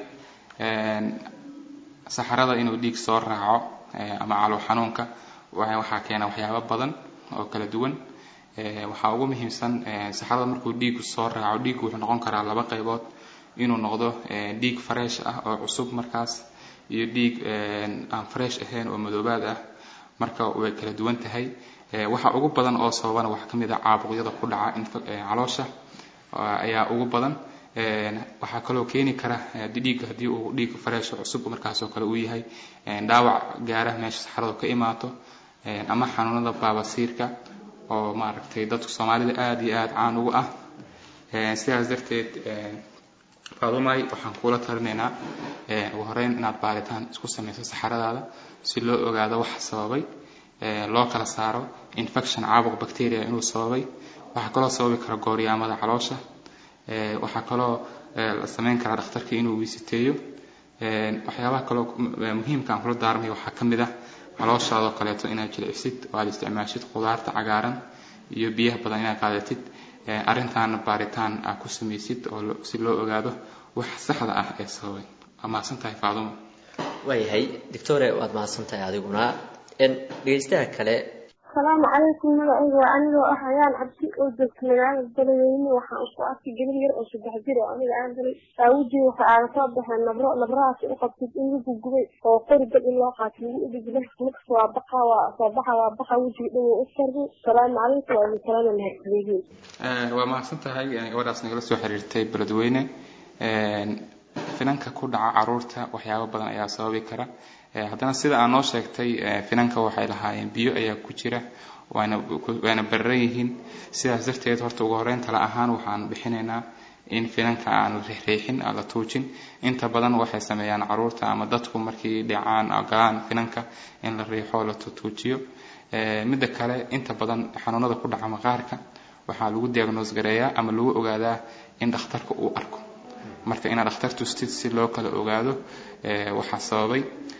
Speaker 17: saxarada inuu dhiig soo raaco ama calow xanuunka waxaa keena waxyaabo badan oo kala duwan waxaa ugu muhiimsan saxarada markuu dhiigu soo raaco dhiiggu wuxuu noqon karaa laba qaybood inuu noqdo dhiig fresh ah oo cusub markaas iyo dhiig aan fresh ahayn oo madoobaad ah marka way kala duwan tahay waxa ugu badan oo sababana waxaa kamid ah caabuqyada ku dhaca caloosha ayaa ugu badan waxaa kaloo keeni kara dhiigga haddii uu dhiig fresh cusub markaasoo kale uu yahay dhaawac gaara meesha saxaradu ka imaato ama xanuunada baabasiirka oo maaragtay dadka soomaalida aada iyo aada caan ugu ah sidaas darteed faadumay waxaan kuula talinaynaa ugu horeyn inaad baaritaan isku samayso saxaradaada si loo ogaado waxa sababay loo kala saaro infection caabuq bacteria inuu sababay waxaa kaloo sababi kara gooryaamada caloosha waxaa kaloo la sameyn karaa dhakhtarka inuu wiisiteeyo waxyaabaha kaloo muhiimka aan kula daarmay waxaa ka mid ah calooshaadoo kaleeto inaad jilicsid oo aad isticmaashid khudaarta cagaaran iyo biyaha badan inaad qaadatid arrintaana baaritaan aad ku samaysid oo si loo ogaado wax saxda ah ee sababay waa mahadsan tahay faadumo
Speaker 15: waayahay doctore waad mahadsan tahay adiguna dhegaystaha kale
Speaker 16: asalaamu calaykum magacayga waa anigoo ah ayaan cabsi oo joogta magaalada beledweyne waxaan isku arkay gabar yar oo saddex jir oo aniga aan galay aawujii waxa aaga soo baxeen nabro nabrahaas u qabtid in lagu gubay oo qori dad in loo qaato lagu udhigla markas waa baqa waa soo baxa waa baqa wejiga dhan waa u sarri asalaamu calaykum waa idin salaama mahadsanyihiin
Speaker 17: waa mahadsan tahay gabadhaas nagala soo xiriirtay beledweyne finanka ku dhaca caruurta waxyaabo badan ayaa sababi kara haddana sida aa noo sheegtay finanka waxay lahaayeen biyo ayaa ku jira waana waana bararan yihiin sidaas darteed horta ugu horeyn tala ahaan waxaan bixinaynaa in finanka aan la riixriixin aan la tuujin inta badan waxay sameeyaan caruurta ama dadku markii dhacaan galaan finanka in la riixo la tuujiyo midda kale inta badan xanuunada ku dhaca maqaarka waxaa lagu diagnose gareeyaa ama lagu ogaadaa in dhakhtarka uu arko marka inaad dhakhtar tustid si loo kala ogaado waxaa sababay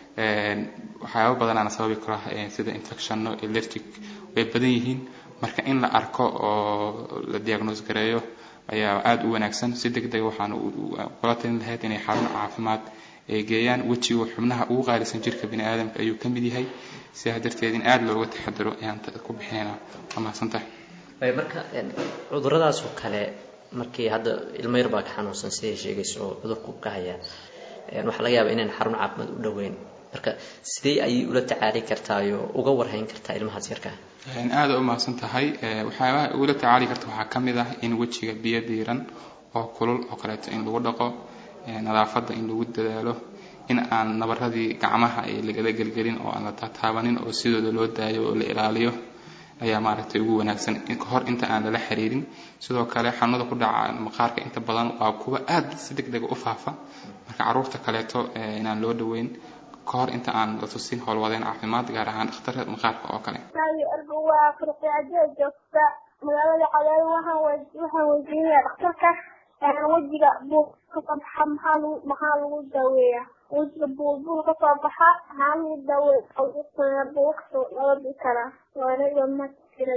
Speaker 17: waxyaaba badanaana sababi kara sida infectionno electric way badan yihiin marka in la arko oo la diagnose gareeyo ayaa aada u wanaagsan si deg dega waxaan kula talin lahayd inay xarun caafimaad ay geeyaan wejigu xubnaha ugu qaalisan jirka bini aadamka ayuu ka mid yahay sidaa darteed in aada looga taxadaro ayaan ku bixinaynaa waa mahadsantahay
Speaker 15: marka cuduradaas oo kale markii hadda ilmo yar baa ka xanuunsan siday sheegayso oo cudurku ka hayaa waxaa laga yaabaa inaan xarun caafimaad u dhoweyn marka sidee ayay ula tacaali kartaayo uga warhayn kartaa ilmahaas yarka
Speaker 17: aada u mahadsan tahay waxyaabaha ugula tacaali karta waxaa ka mid ah in wejiga biyo diiran oo kulul oo kaleeto in lagu dhaqo nadaafadda in lagu dadaalo in aan nabaradii gacmaha ay lagala gelgelin oo aan la tataabanin oo sidooda loo daayo oo la ilaaliyo ayaa maaragtay ugu wanaagsan hor inta aan lala xiriirin sidoo kale xanuunada ku dhaca maqaarka inta badan waa kuwa aada si deg dega u faafa marka caruurta kaleeto inaan loo dhaweyn kahor inta aan la tusin howlwadeen caafimaad gaar ahaan dhakhtarka maqaarka oo kale
Speaker 16: waa firqicadee joogta magaalada cadaado waxaan waxaan weydiinaya dhakhtarka wejiga buul kasoo baxa maxaa lagu maxaa lagu daaweeyaa wejiga buulbuul kasoo baxa maxaa lagu daaweeya buulkasoo labadi karaa waanaiga ma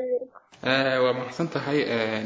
Speaker 16: jira
Speaker 17: waa maxsan tahay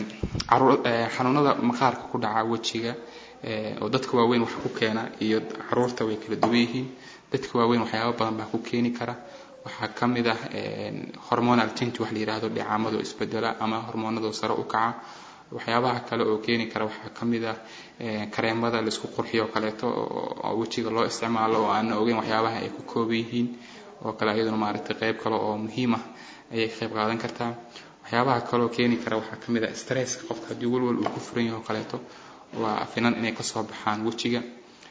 Speaker 17: xanuunada maqaarka ku dhaca wejiga oo dadka waaweyn wax ku keena iyo caruurta way kala duwan yihiin dadka waaweyn waxyaaba badan baa ku keeni kara waxaa ka mid ah hormonal change wax la yidhaahdo dhicaamado isbedela ama hormoonado sare u kaca waxyaabaha kale oo keeni kara waxaa ka mid ah kareemada laisku qurxiyo kaleeto oo wejiga loo isticmaalo oo aan ogeyn waxyaabaha ay ku kooban yihiin oo kale iyaduna maaragtay qayb kale oo muhiim ah ayay ka qayb qaadan kartaa waxyaabaha kaleoo keeni kara waxaa ka mid ah stresska qofka haddii walwal uu ku furan yaho kaleeto waa finan inay kasoo baxaan wejiga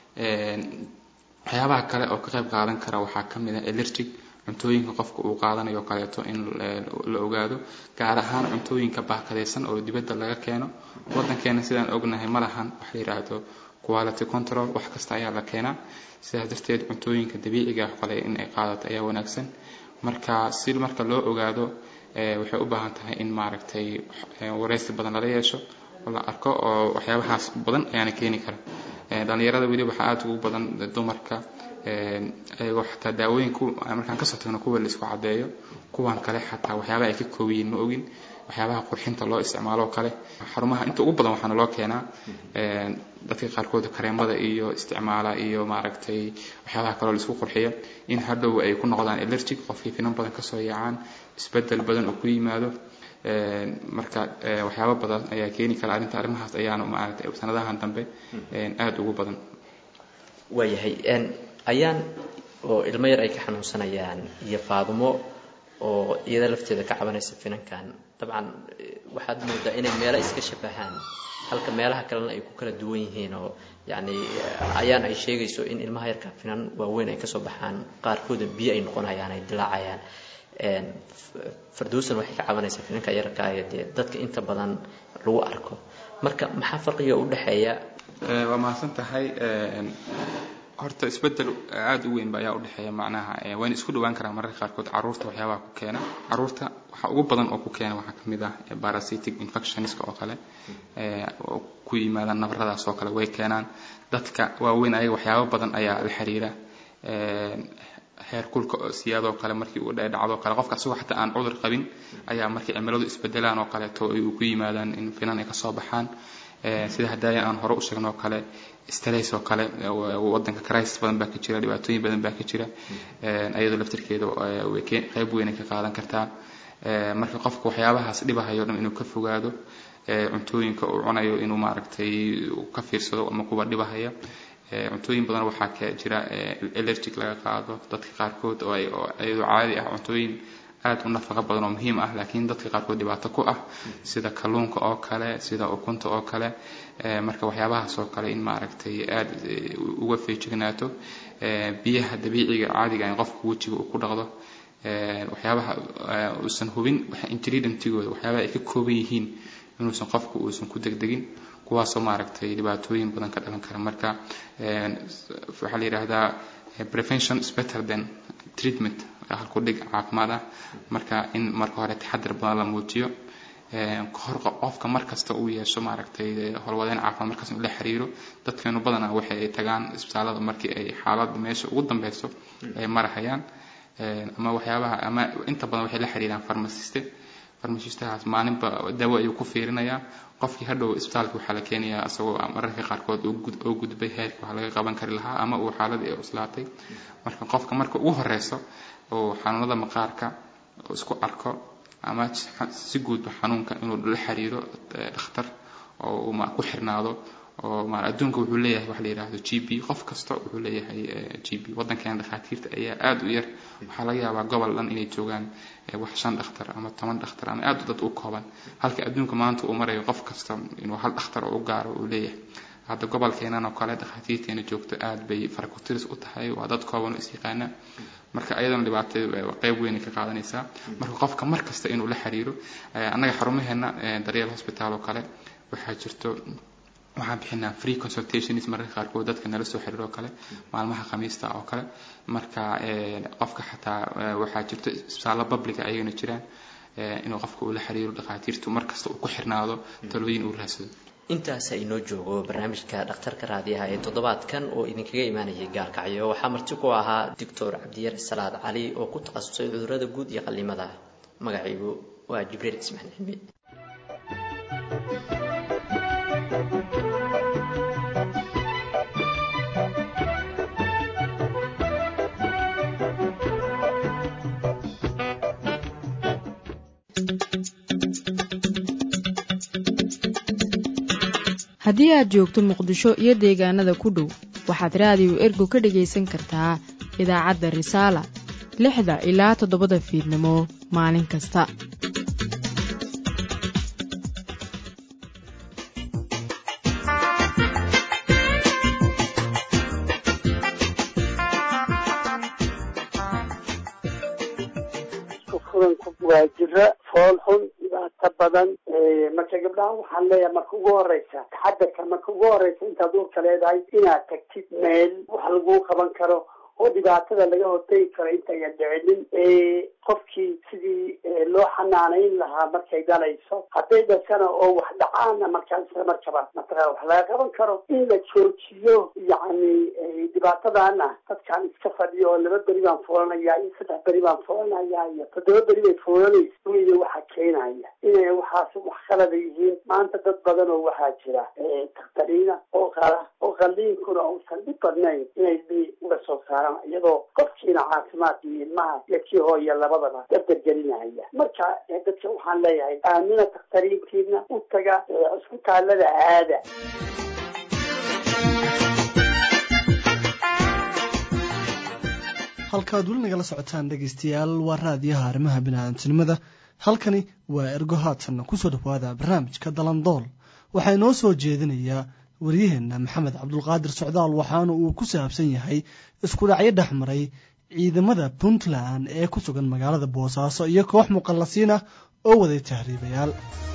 Speaker 17: waxyaabaha kale oo ka qayb qaadan kara waxaa ka mid ah elergic cuntooyinka qofka uu qaadanayo kaleeto in la ogaado gaar ahaan cuntooyinka baakadaysan oo dibadda laga keeno waddankeena sidaan ognahay ma lahan wax la yidhaahdo quality control wax kasta ayaa la keenaa sidaas darteed cuntooyinka dabiiciga ah kale in ay qaadato ayaa wanaagsan marka si marka loo ogaado waxay u baahan tahay in maaragtay wareysi badan lala yeesho oo la arko oo waxyaabahaas badan ayaana keeni kara dhalinyarada weli waxaa aada ugu badan dumarka ayagoo xataa daawooyin markaan kasoo tagno kuwa la isku cadeeyo kuwan kale xataa waxyaabaha ay ka koobiyiin ma ogin waxyaabaha qurxinta loo isticmaalo kale xarumaha inta ugu badan waxaana loo keenaa dadka qaarkood kareemada iyo isticmaala iyo maaragtay waxyaabaha kaloo laisku qurxiyo in hadhow ay ku noqdaan elergic qofkii finan badan kasoo yaacaan isbedel badan oo ku yimaado marka waxyaaba badan ayaa keeni kara arrinta arrimahaas ayaana maaragtay sanadahan dambe aada ugu badan
Speaker 15: waayahay ayaan oo ilmo yar ay ka xanuunsanayaan iyo faadumo oo iyada lafteeda ka cabanaysa finankan dabcan waxaad moodaa inay meelo iska shabahaan halka meelaha kalena ay ku kala duwan yihiin oo yacni ayaan ay sheegayso in ilmaha yarka finan waaweyn ay kasoo baxaan qaarkooda biyo ay noqonayaan ay dilaacayaan farduusan waxay ka cabanaysaa finanka yarka ee dee dadka inta badan lagu arko marka maxaa farqiga u dhexeeya
Speaker 17: waa mahadsan tahay horta isbedel aada u weyn ba ayaa udhexeeya macnaha wayna isku dhawaan karaan mararka qaarkood caruurta waxyaabaha ku keena caruurta waxa ugu badan oo ku keena waxaa kamid ah parasitic infectionska oo kale oo ku yimaadaan nabaradaas oo kale way keenaan dadka waaweyn ayaga waxyaaba badan ayaa la xiriira heer kulka siyaadoo kale markii uu dhacdo kale qofka asagoo xataa aan cudur qabin ayaa markii cimiladu isbedelaan oo kaleeto ay ku yimaadaan in finan ay kasoo baxaan sida hadaaya aan hore u sheegnoo kale stress oo kale wadanka crisis badan baa ka jira dhibaatooyin badan baa ka jira ayadoo laftirkeeda qayb weyn ay ka qaadan kartaa marka qofka waxyaabahaas dhibahayo dhan inuu ka fogaado cuntooyinka uu cunayo inuu maaragtay ka fiirsado ama kuwa dhibahaya cuntooyin badan waxaa ka jira allergic laga qaado dadka qaarkood oo iyadoo caadi ah cuntooyin aad u nafaqa badan oo muhiim ah laakiin dadka qaarkood dhibaato ku ah sida kalluunka oo kale sida ukunta oo kale marka waxyaabahaas oo kale in maaragtay aad uga feejignaato biyaha dabiiciga caadiga in qofka wejiga uu ku dhaqdo waxyaabaha uusan hubin ingredientigooda waxyaabaha ay ka kooban yihiin inuusan qofku uusan ku degdegin kuwaasoo maaragtay dhibaatooyin badan ka dhalan kara marka waxaa la yidhaahdaa prevention is better than treatment halku dhig caafimaad ah marka in marka hore taxadar badan la muujiyo kahor qofka markasta uu yeesho maaragtay howlwadeen caafimaad markaas inuu la xiriiro dadkeenu badanaa waxay ay tagaan isbitaalada markii ay xaalada meesha ugu dambeyso ay marahayaan ama waxyaabaha ama inta badan waxay la xiriiraan farmasiste farmashistahaas maalinba dawo ayuu ku fiirinayaa qofkii hadhow isbitaalka waxaa la keenayaa isagoo mararka qaarkood oo gudbay heerka wax laga qaban kari lahaa ama uu xaaladii ay cuslaatay marka qofka marka ugu horeyso oo xanuunada maqaarka oo isku arko ama si guudba xanuunka inuu la xiriiro dhakhtar oo uu ku xirnaado oo ma adduunka wuxuu leeyahay wax la yidhaahdo g p qof kasta wuxuu leeyahay g p waddankeena dhakhaatiirta ayaa aada u yar waxaa laga yaabaa gobol dhan inay joogaan wax shan dhakhtar ama toban dhakhtar ama aada dad u kooban halka adduunka maanta uu marayo qof kasta inuu hal dhakhtar oo u gaaro uu leeyahay hadda gobolkeenan oo kale dhakhaatiirteena joogto aad bay farakotiris u tahay waa dad kooban oo is yaqaana marka ayadana dhibaatada qeyb weyn ka qaadanaysaa marka qofka mar kasta inuu la xiriiro annaga xarumaheena daryeel hospital oo kale waxaa jirto waxaan bixinaa free consultations mararka qaarkood dadka nala soo xiriiro oo kale maalmaha khamiista oo kale marka qofka xataa waxaa jirto isbitaallo publica ayagana jiraan inuu qofka uu la xiriiro dhakhaatiirtu markasta uu ku xirnaado talooyin uu raadsado
Speaker 15: intaasa inoo joogo barnaamijka dhakhtarka raadiyaha ee toddobaadkan oo idinkaga imaanayay gaalkacyo waxaa marti ku ahaa doctor cabdiyar salaad cali oo ku takhasusay cudurada guud iyo qallimada magacaygu waa jibriil cismaan cilmi
Speaker 1: haddii aad joogto muqdisho iyo deegaanada ku dhow waxaad raadiyo ergo ka dhegaysan kartaa idaacadda risaala lixda ilaa toddobada fiidnimo maalin kasta
Speaker 18: waa jiro fool xun dhibaato badan marka gabdhaha waxaan leeyahay marka ugu horeysa taxadarka marka ugu horeysa intaad uurka leedahay inaad tagtid meel wax laguu qaban karo oo dhibaatada laga hortegi karo intaynan dhicinin qofkii sidii loo xanaanayn lahaa markay dhalayso hadday dhashana oo wax dhacaana markaa isla markaba mataqaa wax laga qaban karo in la joojiyo yacni dhibaatadana dadkaan iska fadhiyo oo laba beri baan fuulanayaa iyo saddex beri baan fuulanayaa iyo toddoba beri bay fuulanaysa weyne waxaa keenaya inay waxaas wax qalada yihiin maanta dad badan oo waxaa jira dakhtariina oo qala oo qalliinkuna uusan dhib badnayn inay bi uga soo saaraan iyadoo qofkiina caafimaadka iyo ilmaha iyo kii hooya labadaba dardargelinaya marka dadka waxaan leeyahay aamina dakhtariintiina u taga cisbitaalada aada
Speaker 2: halkaad weli nagala socotaan dhegaystayaal waa raadiyaha arrimaha biniaadantinimada halkani waa ergo haatanna kusoo dhawaada barnaamijka dalandool waxaa inoo soo jeedinayaa waryaheenna maxamed cabdulqaadir socdaal waxaana uu ku saabsan yahay isku dhacyo dhex maray ciidamada puntland ee ku sugan magaalada boosaaso iyo koox muqallasiin ah oo waday tahriibayaal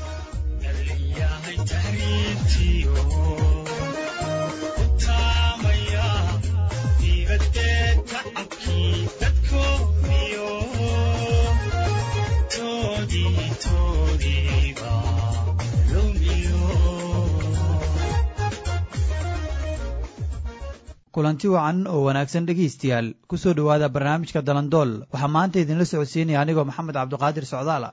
Speaker 19: kulanti wacan oo wanaagsan dhegaystayaal ku soo dhowaada barnaamijka dalandool waxaa maanta idinla socodsiinaya anigoo maxamed cabdiqaadir socdaala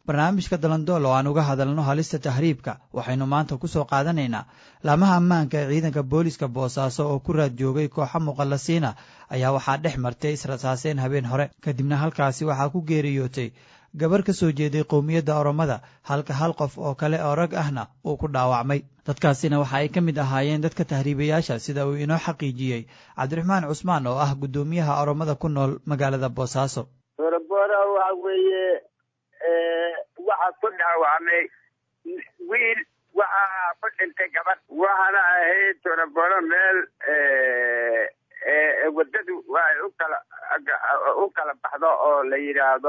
Speaker 19: barnaamijka dalandool oo aan uga hadalno halista tahriibka waxaynu maanta ku soo qaadanaynaa laamaha ammaanka ee ciidanka booliska boosaaso oo ku raad joogay kooxa muqallasiina ayaa waxaa dhex martay israsaaseen habeen hore kadibna halkaasi waxaa ku geeriyootay gabar ka soo jeeday qowmiyadda oromada halka hal qof oo kale oo rag ahna uu ku dhaawacmay dadkaasina waxa ay ka mid ahaayeen dadka tahriibayaasha sida uu inoo xaqiijiyey cabdiraxmaan cusmaan oo ah guddoomiyaha oromada ku nool magaalada boosaaso
Speaker 20: boroboro waxa weeye waxa ku dhaawacmay wiil waxaa ku dhintay gabadh waxaana ahayd boroboro meel wadadu ay u kala u kala baxdo oo la yidhaahdo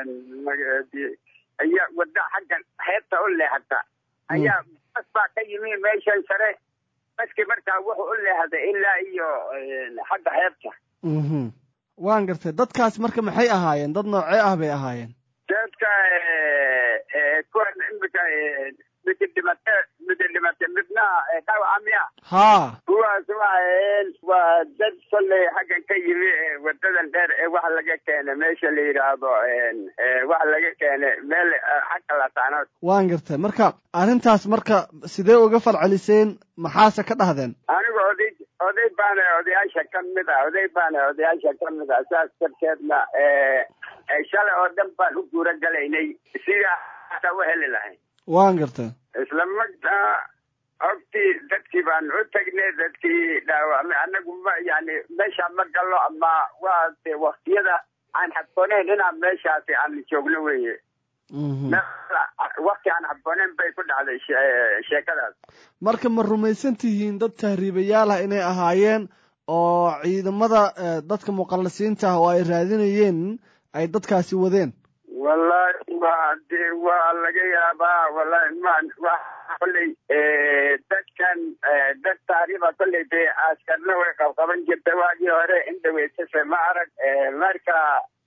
Speaker 20: ayaa wadda xaggan xeebta u leexata ayaa bas baa ka yimi meeshan sare baskii markaa wuxuu u leexday ilaa iyo xagga xeebta
Speaker 2: waan gartay dadkaas marka maxay ahaayeen dad noocee ah bay ahaayeen
Speaker 20: dadka kuwan imika midi dhimate midi dhimate midna dhawaca miya
Speaker 2: haa
Speaker 20: kuwaas waxaen waa dad kolley xaggan ka yimi wadadan dheer ee waxa laga keenay meesha la yidhaahdo waxa laga keenay meel xagga lataanood
Speaker 2: waan gartay marka arrintaas marka sidee uga falceliseen maxaase ka dhahdeen
Speaker 20: anigu oday oday baana odayaasha ka mid ah oday baana odayaasha ka mid ah saas darteedna shalay oo dhan baan u guura galaynay sidaa ata u heli lahayn
Speaker 2: waan gartay
Speaker 20: isla markaa ogtii dadkii baan u tagnay dadkii dhaawacmay anagu ma yani meesha ma gallo ama waa de waktiyada aan xadbooneyn inaan meeshaasi aan joogno weye wakti aan xadbooneyn bay ku dhacday sheekadaas
Speaker 2: marka ma rumaysan tihiin dad tahriibayaal ah inay ahaayeen oo ciidamada dadka muqallisiinta ah oo ay raadinayeen ay dadkaasi wadeen
Speaker 20: wallahi waa de waa laga yaabaa wallahi ma wa kolley dadkan dad taariiba kolley dee askarna way qabqaban jirta waagii hore indhaweysase ma arag marka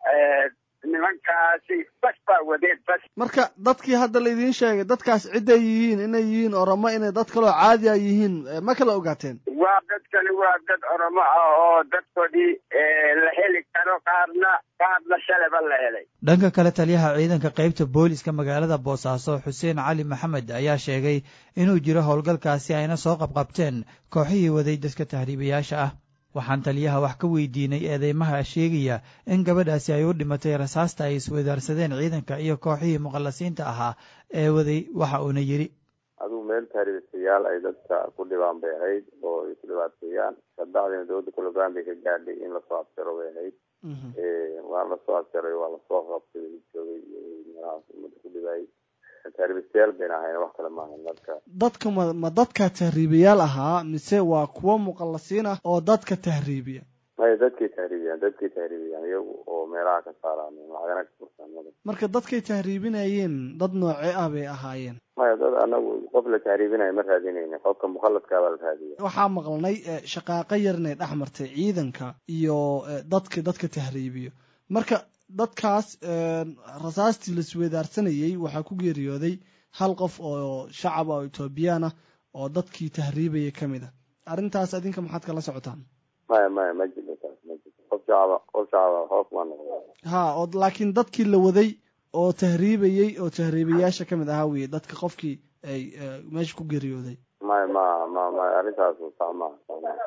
Speaker 20: nimankaasi bas baa wadeen bas
Speaker 2: marka dadkii hadda laydiin sheegay dadkaas cidday yihiin inay yihiin oromo inay dad kaloo caadi a yihiin ma kala ogaateen
Speaker 20: waa dadkani waa dad oromo ah oo dadkoodii la heli karo qaarna qaarna shalaba la helay
Speaker 19: dhanka kale taliyaha ciidanka qaybta booliska magaalada boosaaso xuseen cali maxamed ayaa sheegay inuu jiro howlgalkaasi ayna soo qabqabteen kooxihii waday dadka tahriibayaasha ah waxaan taliyaha wax ka weydiinay eedeymaha sheegaya in gabadhaasi ay u dhimatay rasaasta ay iswadaarsadeen ciidanka iyo kooxihii muqallasiinta ahaa ee waday waxa uuna yidhi
Speaker 14: adigu meel taariikhyaal ay dadka ku dhibaan bay ahayd oo ay ku dhibaateeyaan kabacdina dowladda kologaan bay ka gaadhay in lasoo abtiro bay ahayd waa lasoo abtiray waa lasoo qabtay joogay meelahaas umada ku dhibaayay taariikhyaal bayna ahayn wax kale maahan dadka
Speaker 2: dadka ma ma dadka tahriibayaal ahaa mise waa kuwo muqallasiin ah oo dadka tahriibiya
Speaker 14: maya dadkay tahriibiyaan dadkay tahriibiyaan iyagu oo meelaha ka saaraan lacagana ka furtaan
Speaker 2: marka dadkay tahriibinayeen dad noocee ah bay ahaayeen
Speaker 14: maya dad anagu qof la tahriibinayo ma raadinayna qofka mukhaladkaabaa la raadiya
Speaker 2: waxaa maqlanay shaqaaqo yar inay dhex martay ciidanka iyo dadka dadka tahriibiyo marka dadkaas rasaastii laiswedaarsanayey waxaa ku geeriyooday hal qof oo shacab oo etoobiyaan ah oo dadkii tahriibaya ka mid a arrintaas adinka maxaad kala socotaan
Speaker 14: maya maya ma jirto taas ma jirto qof shacaba qof shacaba hoos maa noqda
Speaker 2: ha oo laakiin dadkii la waday oo tahriibayey oo tahriibayaasha ka mid ahaa weye dadka qofkii ay meesha ku geeriyooday
Speaker 14: maya ma ma ma arrintaas saa maha saa maha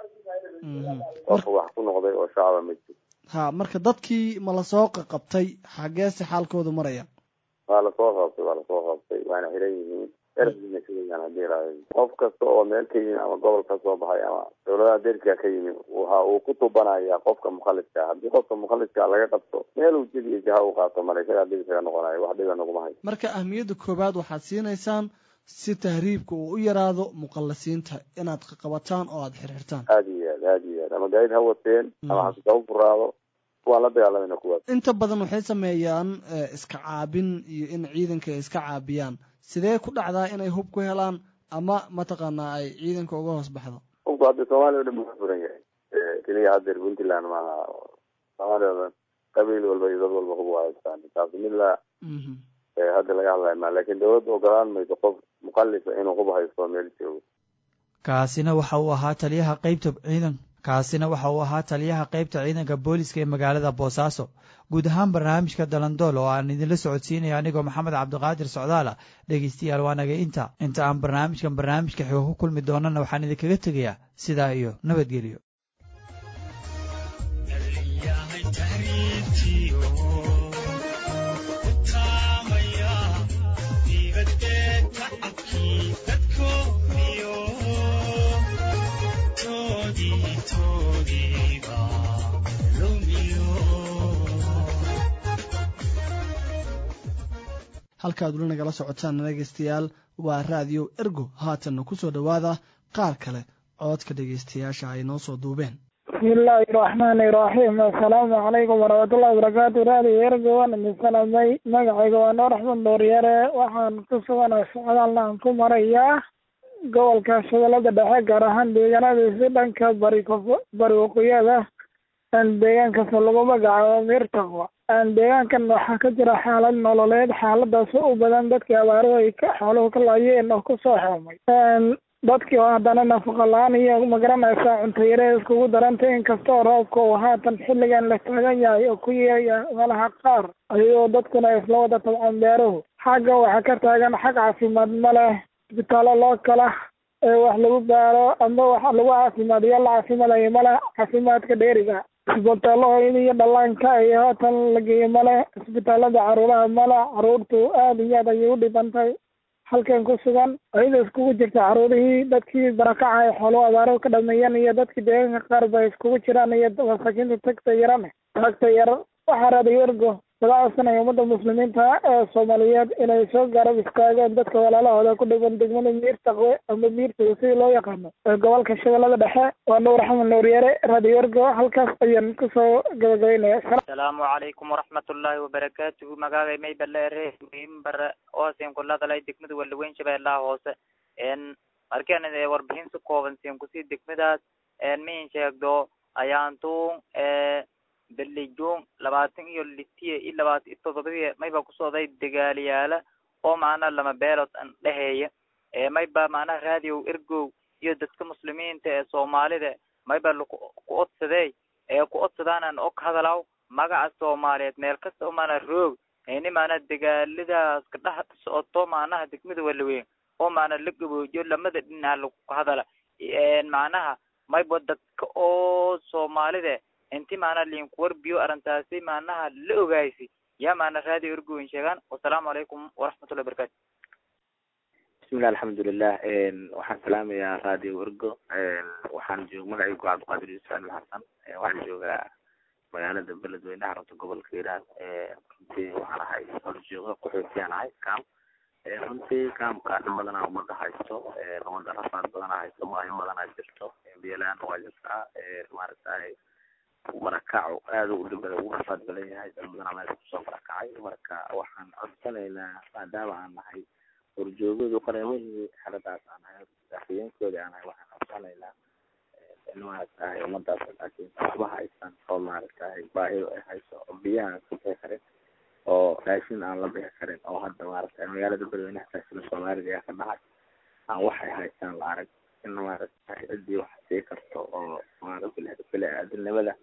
Speaker 14: qofka wax ku noqday oo shacaba ma jirto
Speaker 2: ha marka dadkii ma lasoo qaqabtay xageese xaalkoodu maraya
Speaker 14: waa lasoo qabtay waa lasoo qabtay waana xiran yihiin erna sugayan hadii ilaahay qof kasta oo meel ka yimi ama gobol ka soo baxay ama dowladaha derka ka yimi waxa uu ku tubanaya qofka mukhaliska haddii qofka mukhaliska laga qabto meel uu jid iyo jaha u qaato male isagaa dib isaga noqonayo wax dhiba naguma hayo
Speaker 2: marka ahmiyadda koowaad waxaad siinaysaan si tahriibka uu u yaraado muqallisiinta inaad qaqabataan oo aada xirxirtaan
Speaker 14: aada iyo aad aada iyo aad ama gaadid ha wateen ama xasuusa u furaado waan la dagaalamayna kuwaas
Speaker 2: inta badan waxay sameeyaan iska caabin iyo in ciidanka ay iska caabiyaan sidee ku dhacdaa inay hub ku helaan ama mataqaanaa ay ciidanka uga hoos baxdo
Speaker 14: hubku hadda soomaaliya o dhan buu ka furan yahay keliya haddeer puntland maaha soomaaliya o dhan qabiil walba iyo dad walba hub waa haystaan taasi mid la hadda laga hadlayo maa laakiin dowladda ogolaan mayso qof mukhalifa inuu hub haysto meel joogo
Speaker 19: kaasina waxa uu ahaa taliyaha qaybta ciidan kaasina waxa uu ahaa taliyaha qaybta ciidanka booliska ee magaalada boosaaso guud ahaan barnaamijka dalandool oo aan idinla socodsiinaya anigoo maxamed cabdiqaadir socdaala dhegeystayaal waa naga inta inta aan barnaamijkan barnaamijka xigo ku kulmi doonana waxaan idinkaga tegayaa sidaa iyo nabadgelyo
Speaker 2: halkaad weli nagala socotaan dhegaystayaal waa raadiyo ergo haatanna ku soo dhowaada qaar kale cododka dhegaystayaasha ay noo soo duubeen
Speaker 21: bismillaahi raxmaani raxiim assalaamu calaykum waraxmatullahi wabarakaatu raadiyo ergo waan idin salamay magacayga waa noor axmed dooryare waxaan ku suganaa socdaalna aan ku marayaa gobolka shabeellada dhexe gaar ahaan deegaanadiisi dhanka bari bari waqooyada deegaankaas lagu magacaabo miirtaqwa deegaankan waxaa ka jira xaalad nololeed xaaladaas u badan dadkii abaaruhu ay xooluhu ka laayeen oo kusoo xeemay dadkii oo haddana nafaqa la-aan iyo magaranaysa cunto yare iskugu darantay inkastoo roobka uu haatan xilligan la taagan yahay oo ku yeeya meelaha qaar ayagoo dadkuna isla wada tabcaan beeruhu xagga waxaa ka taagan xag caafimaad ma leh isbitaallo loo kala ee wax lagu baaro ama wax lagu caafimaadiyo la caafimaadayo male caafimaadka dheeriga isbitaallo hooyada iyo dhallaanka iyo haatan la geeyo male isbitaalada caruuraha male caruurtu aada iyo aad ayay u dhibantay halkan ku sugan ayada iskugu jirta caruurihii dadkii barakaca ay xooluhu abaaro ka dhameeyeen iyo dadkii deegaanka qaar ba iskugu jiraan iyo masaakiinta tagta yarane tagta yar waxaa raadiyo ergo laga codsanaya ummadda muslimiinta ee soomaaliyeed inay soo garab istaagaan dadka walaalahooda ku dhiban degmada miirtaqwe ama miirtaga sidii loo yaqaano ee gobolka shabeellada dhexe waa nuur axmed nuuryare raadiyo ergo halkaas ayaan kusoo gabagabeynaya
Speaker 22: asalaamu calaykum waraxmatullaahi wabarakaatuhu magaagay may baleere muhiim bare oosin kuladalay degmada walaweyn shabeellaha hoose n markaan warbixin si kooban siin kusii degmadaas miin sheegdo ayaantuun belijuun labaatan iyo litiya iyo labaatan iyo todobadiya mayba kusocday dagaaliyaala oo macnaha lama beelood an dheheeya mayba macnaha raadiyow ergow iyo dadka muslimiinta ee soomaalida mayba ku odsadey ee ku odsadaanan og hadalaw magaca soomaaliyeed meel kasta oo maana roog ini maana dagaaladaas ka dhex socoto macnaha degmada walaweyn oo maana la gaboojiyo lamada dhinac lagu hadala macnaha mayba dadka oo soomaalida inti maana linkuwarbiyo arrintaasi maanaha la ogaaysi yaa maana raadiyo ergoyn sheegaan wasalaamu calaykum waraxmatullahi barakatu
Speaker 23: bismillah alxamdulilah waxaan salaamayaa radio ergo waxaan joog magacaygu cabdiqaadir yuusuf ali xasan waxaan joogaa magaalada beledweyne xarunta gobolka hiiraan runtii waxaan ahay horjooga qaxootiyaan ahay cam runtii camka dhan badanaa umada haysto umada rafaad badanaa haysto maayo badanaa jirto biyalaan waa jirtaa maaragtay marakacu aada u dhibada ugu rafaad badan yahay dad badanaa meesha kusoo marakacay marka waxaan codsanaynaa maadaama aan nahay horjoogadu qareemihii xaladaas aan nahay afhayeenkoodi aan nahay waxaan codsanaynaa in maaragtahay ummadaas laakiin waxba haysan oo maaragtahay baahido ay hayso oo biyaha ka bixi karin oo raashin aan la bixi karin oo hadda maaragtay magaalada beledweynaha taasila soomaalida ayaa ka dhacay aan waxay haystaan la arag in maaragtahay ciddii wax sii karto oo maaragta bili-aadamnimada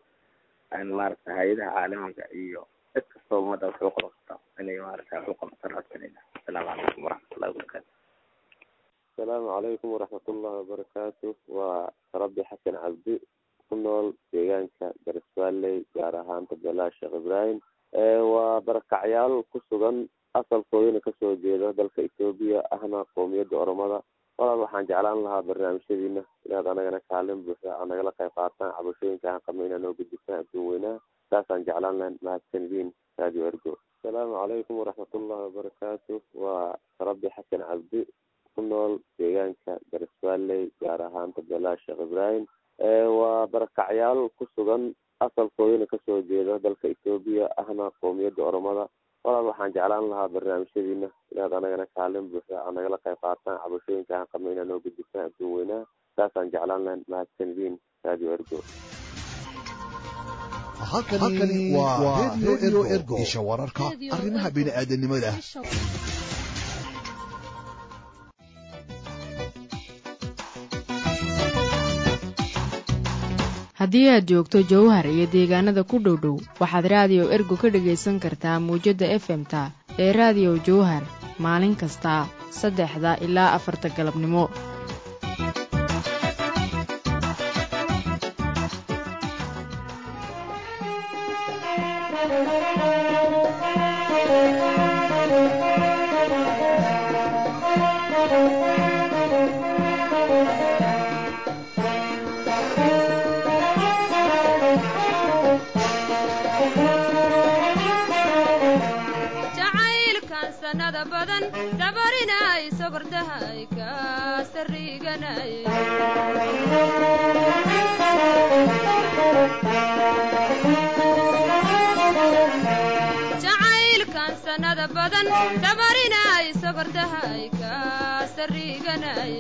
Speaker 23: in maaragta hay-adaha caalamiga iyo cid kastoo ummadda wax u qaban karta inay maaragta wax u qabataan codsanayna asalaamu calaykum waraxmatullahi wabarakaatu
Speaker 14: asalaamu calaykum waraxmatullahi wabarakaatu waa rabbi xasan cabdi ku nool deegaanka gariswaaley gaar ahaan tabelaa sheekh ibraahim waa barakacyaal ku sugan asalkoodina kasoo jeeda dalka etoobiya ahna qoomiyadda oromada walaal waxaan jeclaan lahaa barnaamijyadiina inaad anagana kaalin buuxda aa nagala qayb qaataan cabashooyinka aan qabno inaa noo gudbisaan adduun weynaha saasaan jeclaan lahayn mahadsanidin radio ergo asalaamu calaykum waraxmatullahi wabarakaatu waa rabbi xasan cabdi ku nool deegaanka gariswaaley gaar ahaan tabelaa sheekh ibraahim waa barakacyaal ku sugan asalkoodina kasoo jeeda dalka etoobiya ahna qoomiyadda oromada walaal waxaan jeclaan lahaa barnaamijyadiina inaad anagana kaalin buuxda aa nagala qayb qaataan cabashooyinka aan qabno inaa noo gudbisaan adduun weynaha saasaan jeclaan lahayn mahadsanidin radio ergo
Speaker 7: halkani waa radio ergo isha wararka arrimaha bini'aadanimada
Speaker 1: haddii aad joogto jowhar iyo deegaanada ku dhow dhow waxaad raadiyo ergo ka dhegaysan kartaa muwjadda efemta ee raadiyo jowhar maalin kasta saddexda ilaa afarta galabnimo
Speaker 3: jacaylkan sanada badan dabarinay sokortahay ka sariganay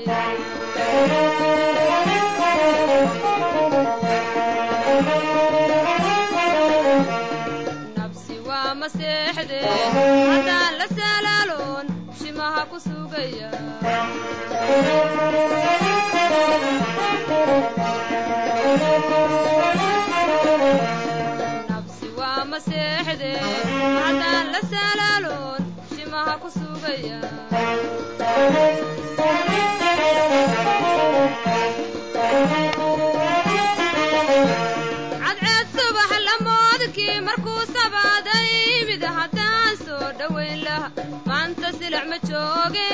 Speaker 3: nabsi waa maseexde haddaan la salaaloon shimaha ku sugaya nabsi waa maseexde haddaan la salaaloon shimaha ku sugaya cadceed subax lamoodkii markuu sabaaday mid haddaan soo dhowayn laha maanta silic ma jooge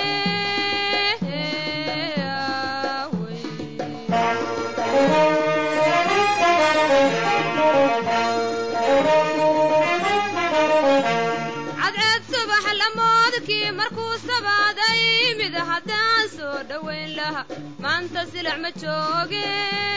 Speaker 3: cadceed subax lamoodkii markuu sabaaday mid haddaan soo dhowayn laha maanta silic ma jooge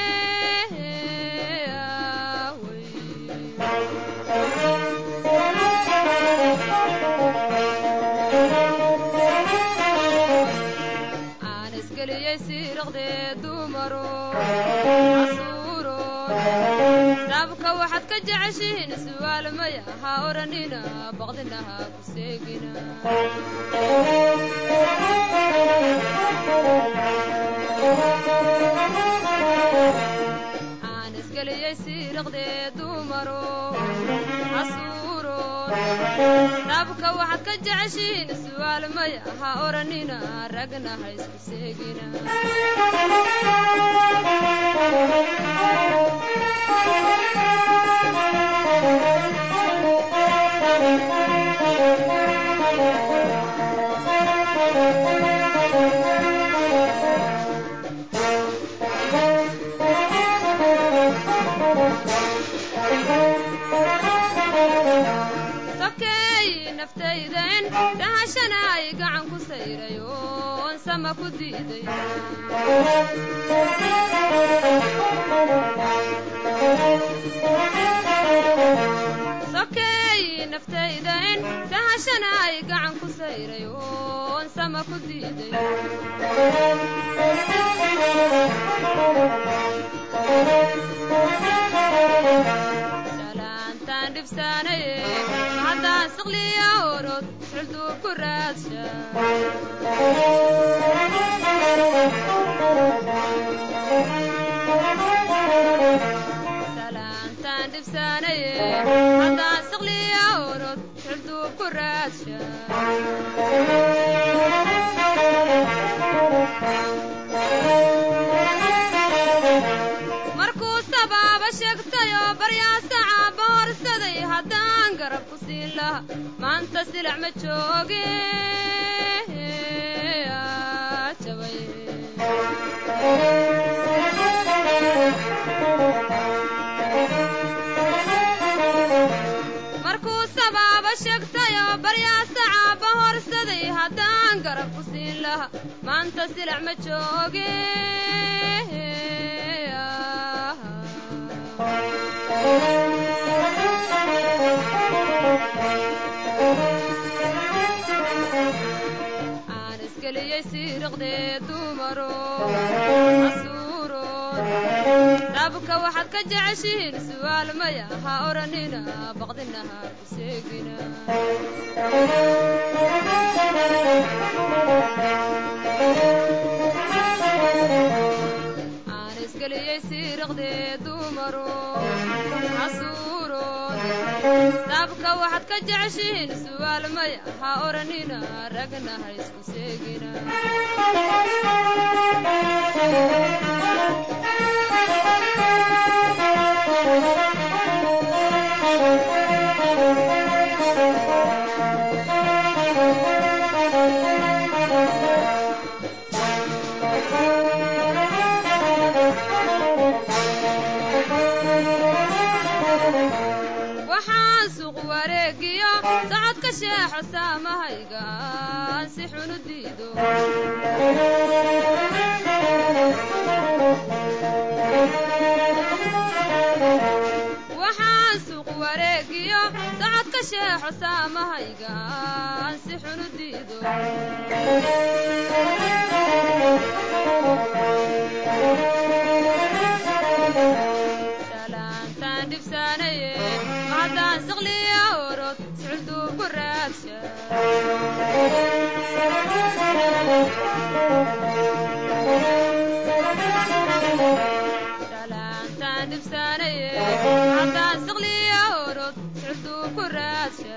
Speaker 3: aan isgeliyey siiraqdee dumaro casuuro sabka waxaad ka jeceshihiin su'aal maya ha odhanina baqdinaha ku seegina aan isgeliyey siiraqdee dumaro casuuro sabka waxaad ka jeceshihiin su'aal maya ha odhanina ragna ha isku seegina sokeey naftaydan dahashanaay gacan ku sayray oon sama ku diiday sokeey naftaydan dahashanaay gacan ku sayray oon sama ku diiday salaantaan dhibsaanaye haddaan siqliya orod xulduu ku raadsha salaantaan dhibsaanaye haddaan siqliya orod xulduu ku raadsha markuu sabaaba sheegtayoo baryaasa caaba horsaday haddaan garab ku siin laha maanta silic ma jooge aa jabay markuu sabaaba sheegtayoo baryaasa caaba horsaday haddaan garab ku siin laha maanta silic ma jooge aan isgeliyey siiriqdee dumaro casuuro dabka waxaad ka jeceshihiin su'aal maya ha odhanina baqdinaha ku seegina aan isgeliyey siiriqdee dumaro hasuurood sabka waxaad ka jeceshihiin su'aal maya ha odhanina ragna ha isku seegina waxaan suuq wareegiyo socodka sheexo saamahayga aan si xun u diido waxaan suuq wareegiyo socodka sheexo saamahayga aan si xun u diido salaantaan dhibsaanaye haddaan siqliya orod sicuduu ku raagsha salaantaan dhibsaanaye haddaan siqliya orod sicuduu ku raagsha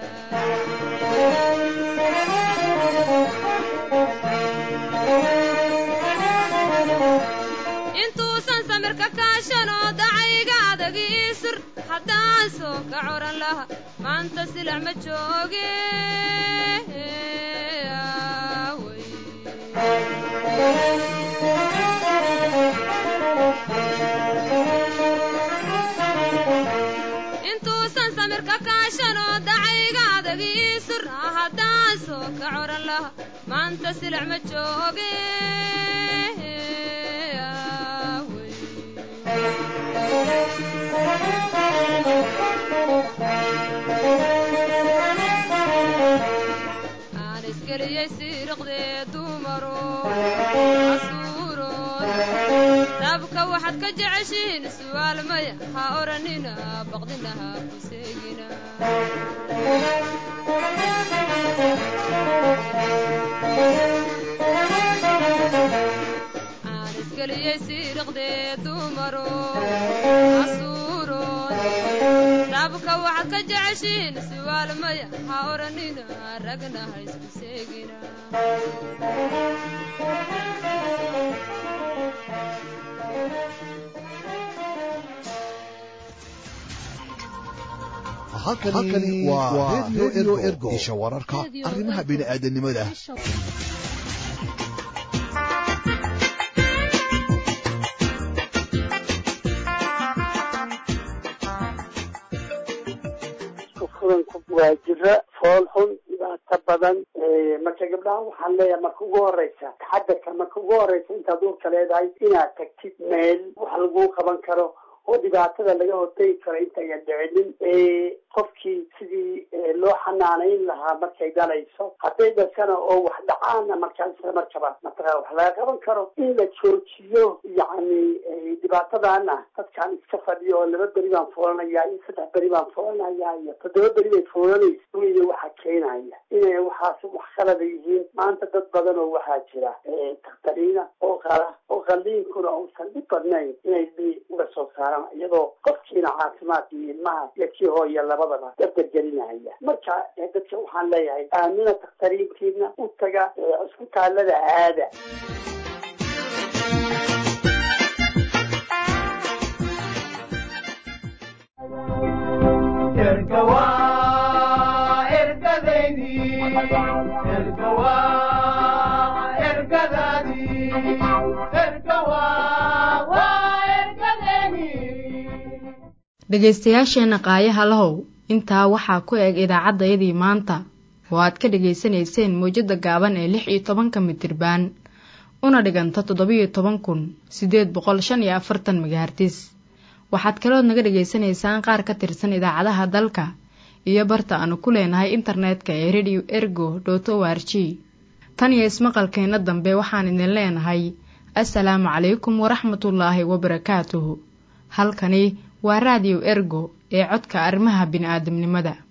Speaker 3: intuusan samirka kaashanoo dacayga adagii sur haddaan soo ka coran laha maanta silac ma jooge aaway. intuusan samirka kaashanoo dacayga adagii sur haddaan soo ka coran laha maanta silac ma jooge aaway. aan isgeliyey siiriqdee dumaro hasuurood dabka waxaad ka jeceshihiin su'aal maya ha odhanina baqdina ha ku seegina aan isgeliyey siiriqdee dumaro hasuurood dabka waxaad ka jeceshihiin su'aal maya ha odhanina ragna ha isku seegina
Speaker 7: halkani waa redio ergo isha wararka arrimaha bini'aadanimada
Speaker 18: furanku waa jira fool xun dhibaato badan marka gabdhaha waxaan leeyahay marka ugu horeysa taxadarka marka ugu horeysa intaad uurka leedahay inaad tagtid meel wax laguu qaban karo oo dhibaatada laga hortegi karo intaynan dhicinin qofkii sidii loo xanaanayn lahaa markay dhalayso hadday dhashana oo wax dhacaana markaa isla markaba mataqaa wax laga qaban karo in la joojiyo yacni dhibaatadana dadkaan iska fadhiyo oo laba beri baan foolanaya iyo saddex beri baan foolanaya iyo toddoba beri bay foolanayso iyo waxa keenaya inay waxaas wax qalada yihiin maanta dad badan oo waxaa jira takhtariina oo qala oo qalliinkuna uusan dhib badnayn inay bi uga soo saaraan iyadoo qofkiina caafimaadka iyo ilmaha iyo kii hooya labadaba dardargelinaya marka dadka waxaan leeyahay aamina takhtariintiina u taga cisbitaalada aada
Speaker 1: dhegaystayaasheenna qaayaha lahow intaa waxaa ku eg idaacaddayadii maanta oo aad ka dhegaysanayseen mawjadda gaaban ee lix iyo tobanka mitirbaan una dhiganta toddobiyo toban kun siddeed boqol shan iyo afartan megahartis waxaad kalood naga dhegaysanaysaan qaar ka tirsan idaacadaha dalka iyo barta aanu ku leenahay internetka ee radio ergo dot o r g tan iyo ismaqalkeenna dambe waxaan idin leenahay assalaamu calaykum waraxmatullaahi wabarakaatuhu halkani waa raadiyo ergo ee codka arrimaha bini'aadamnimada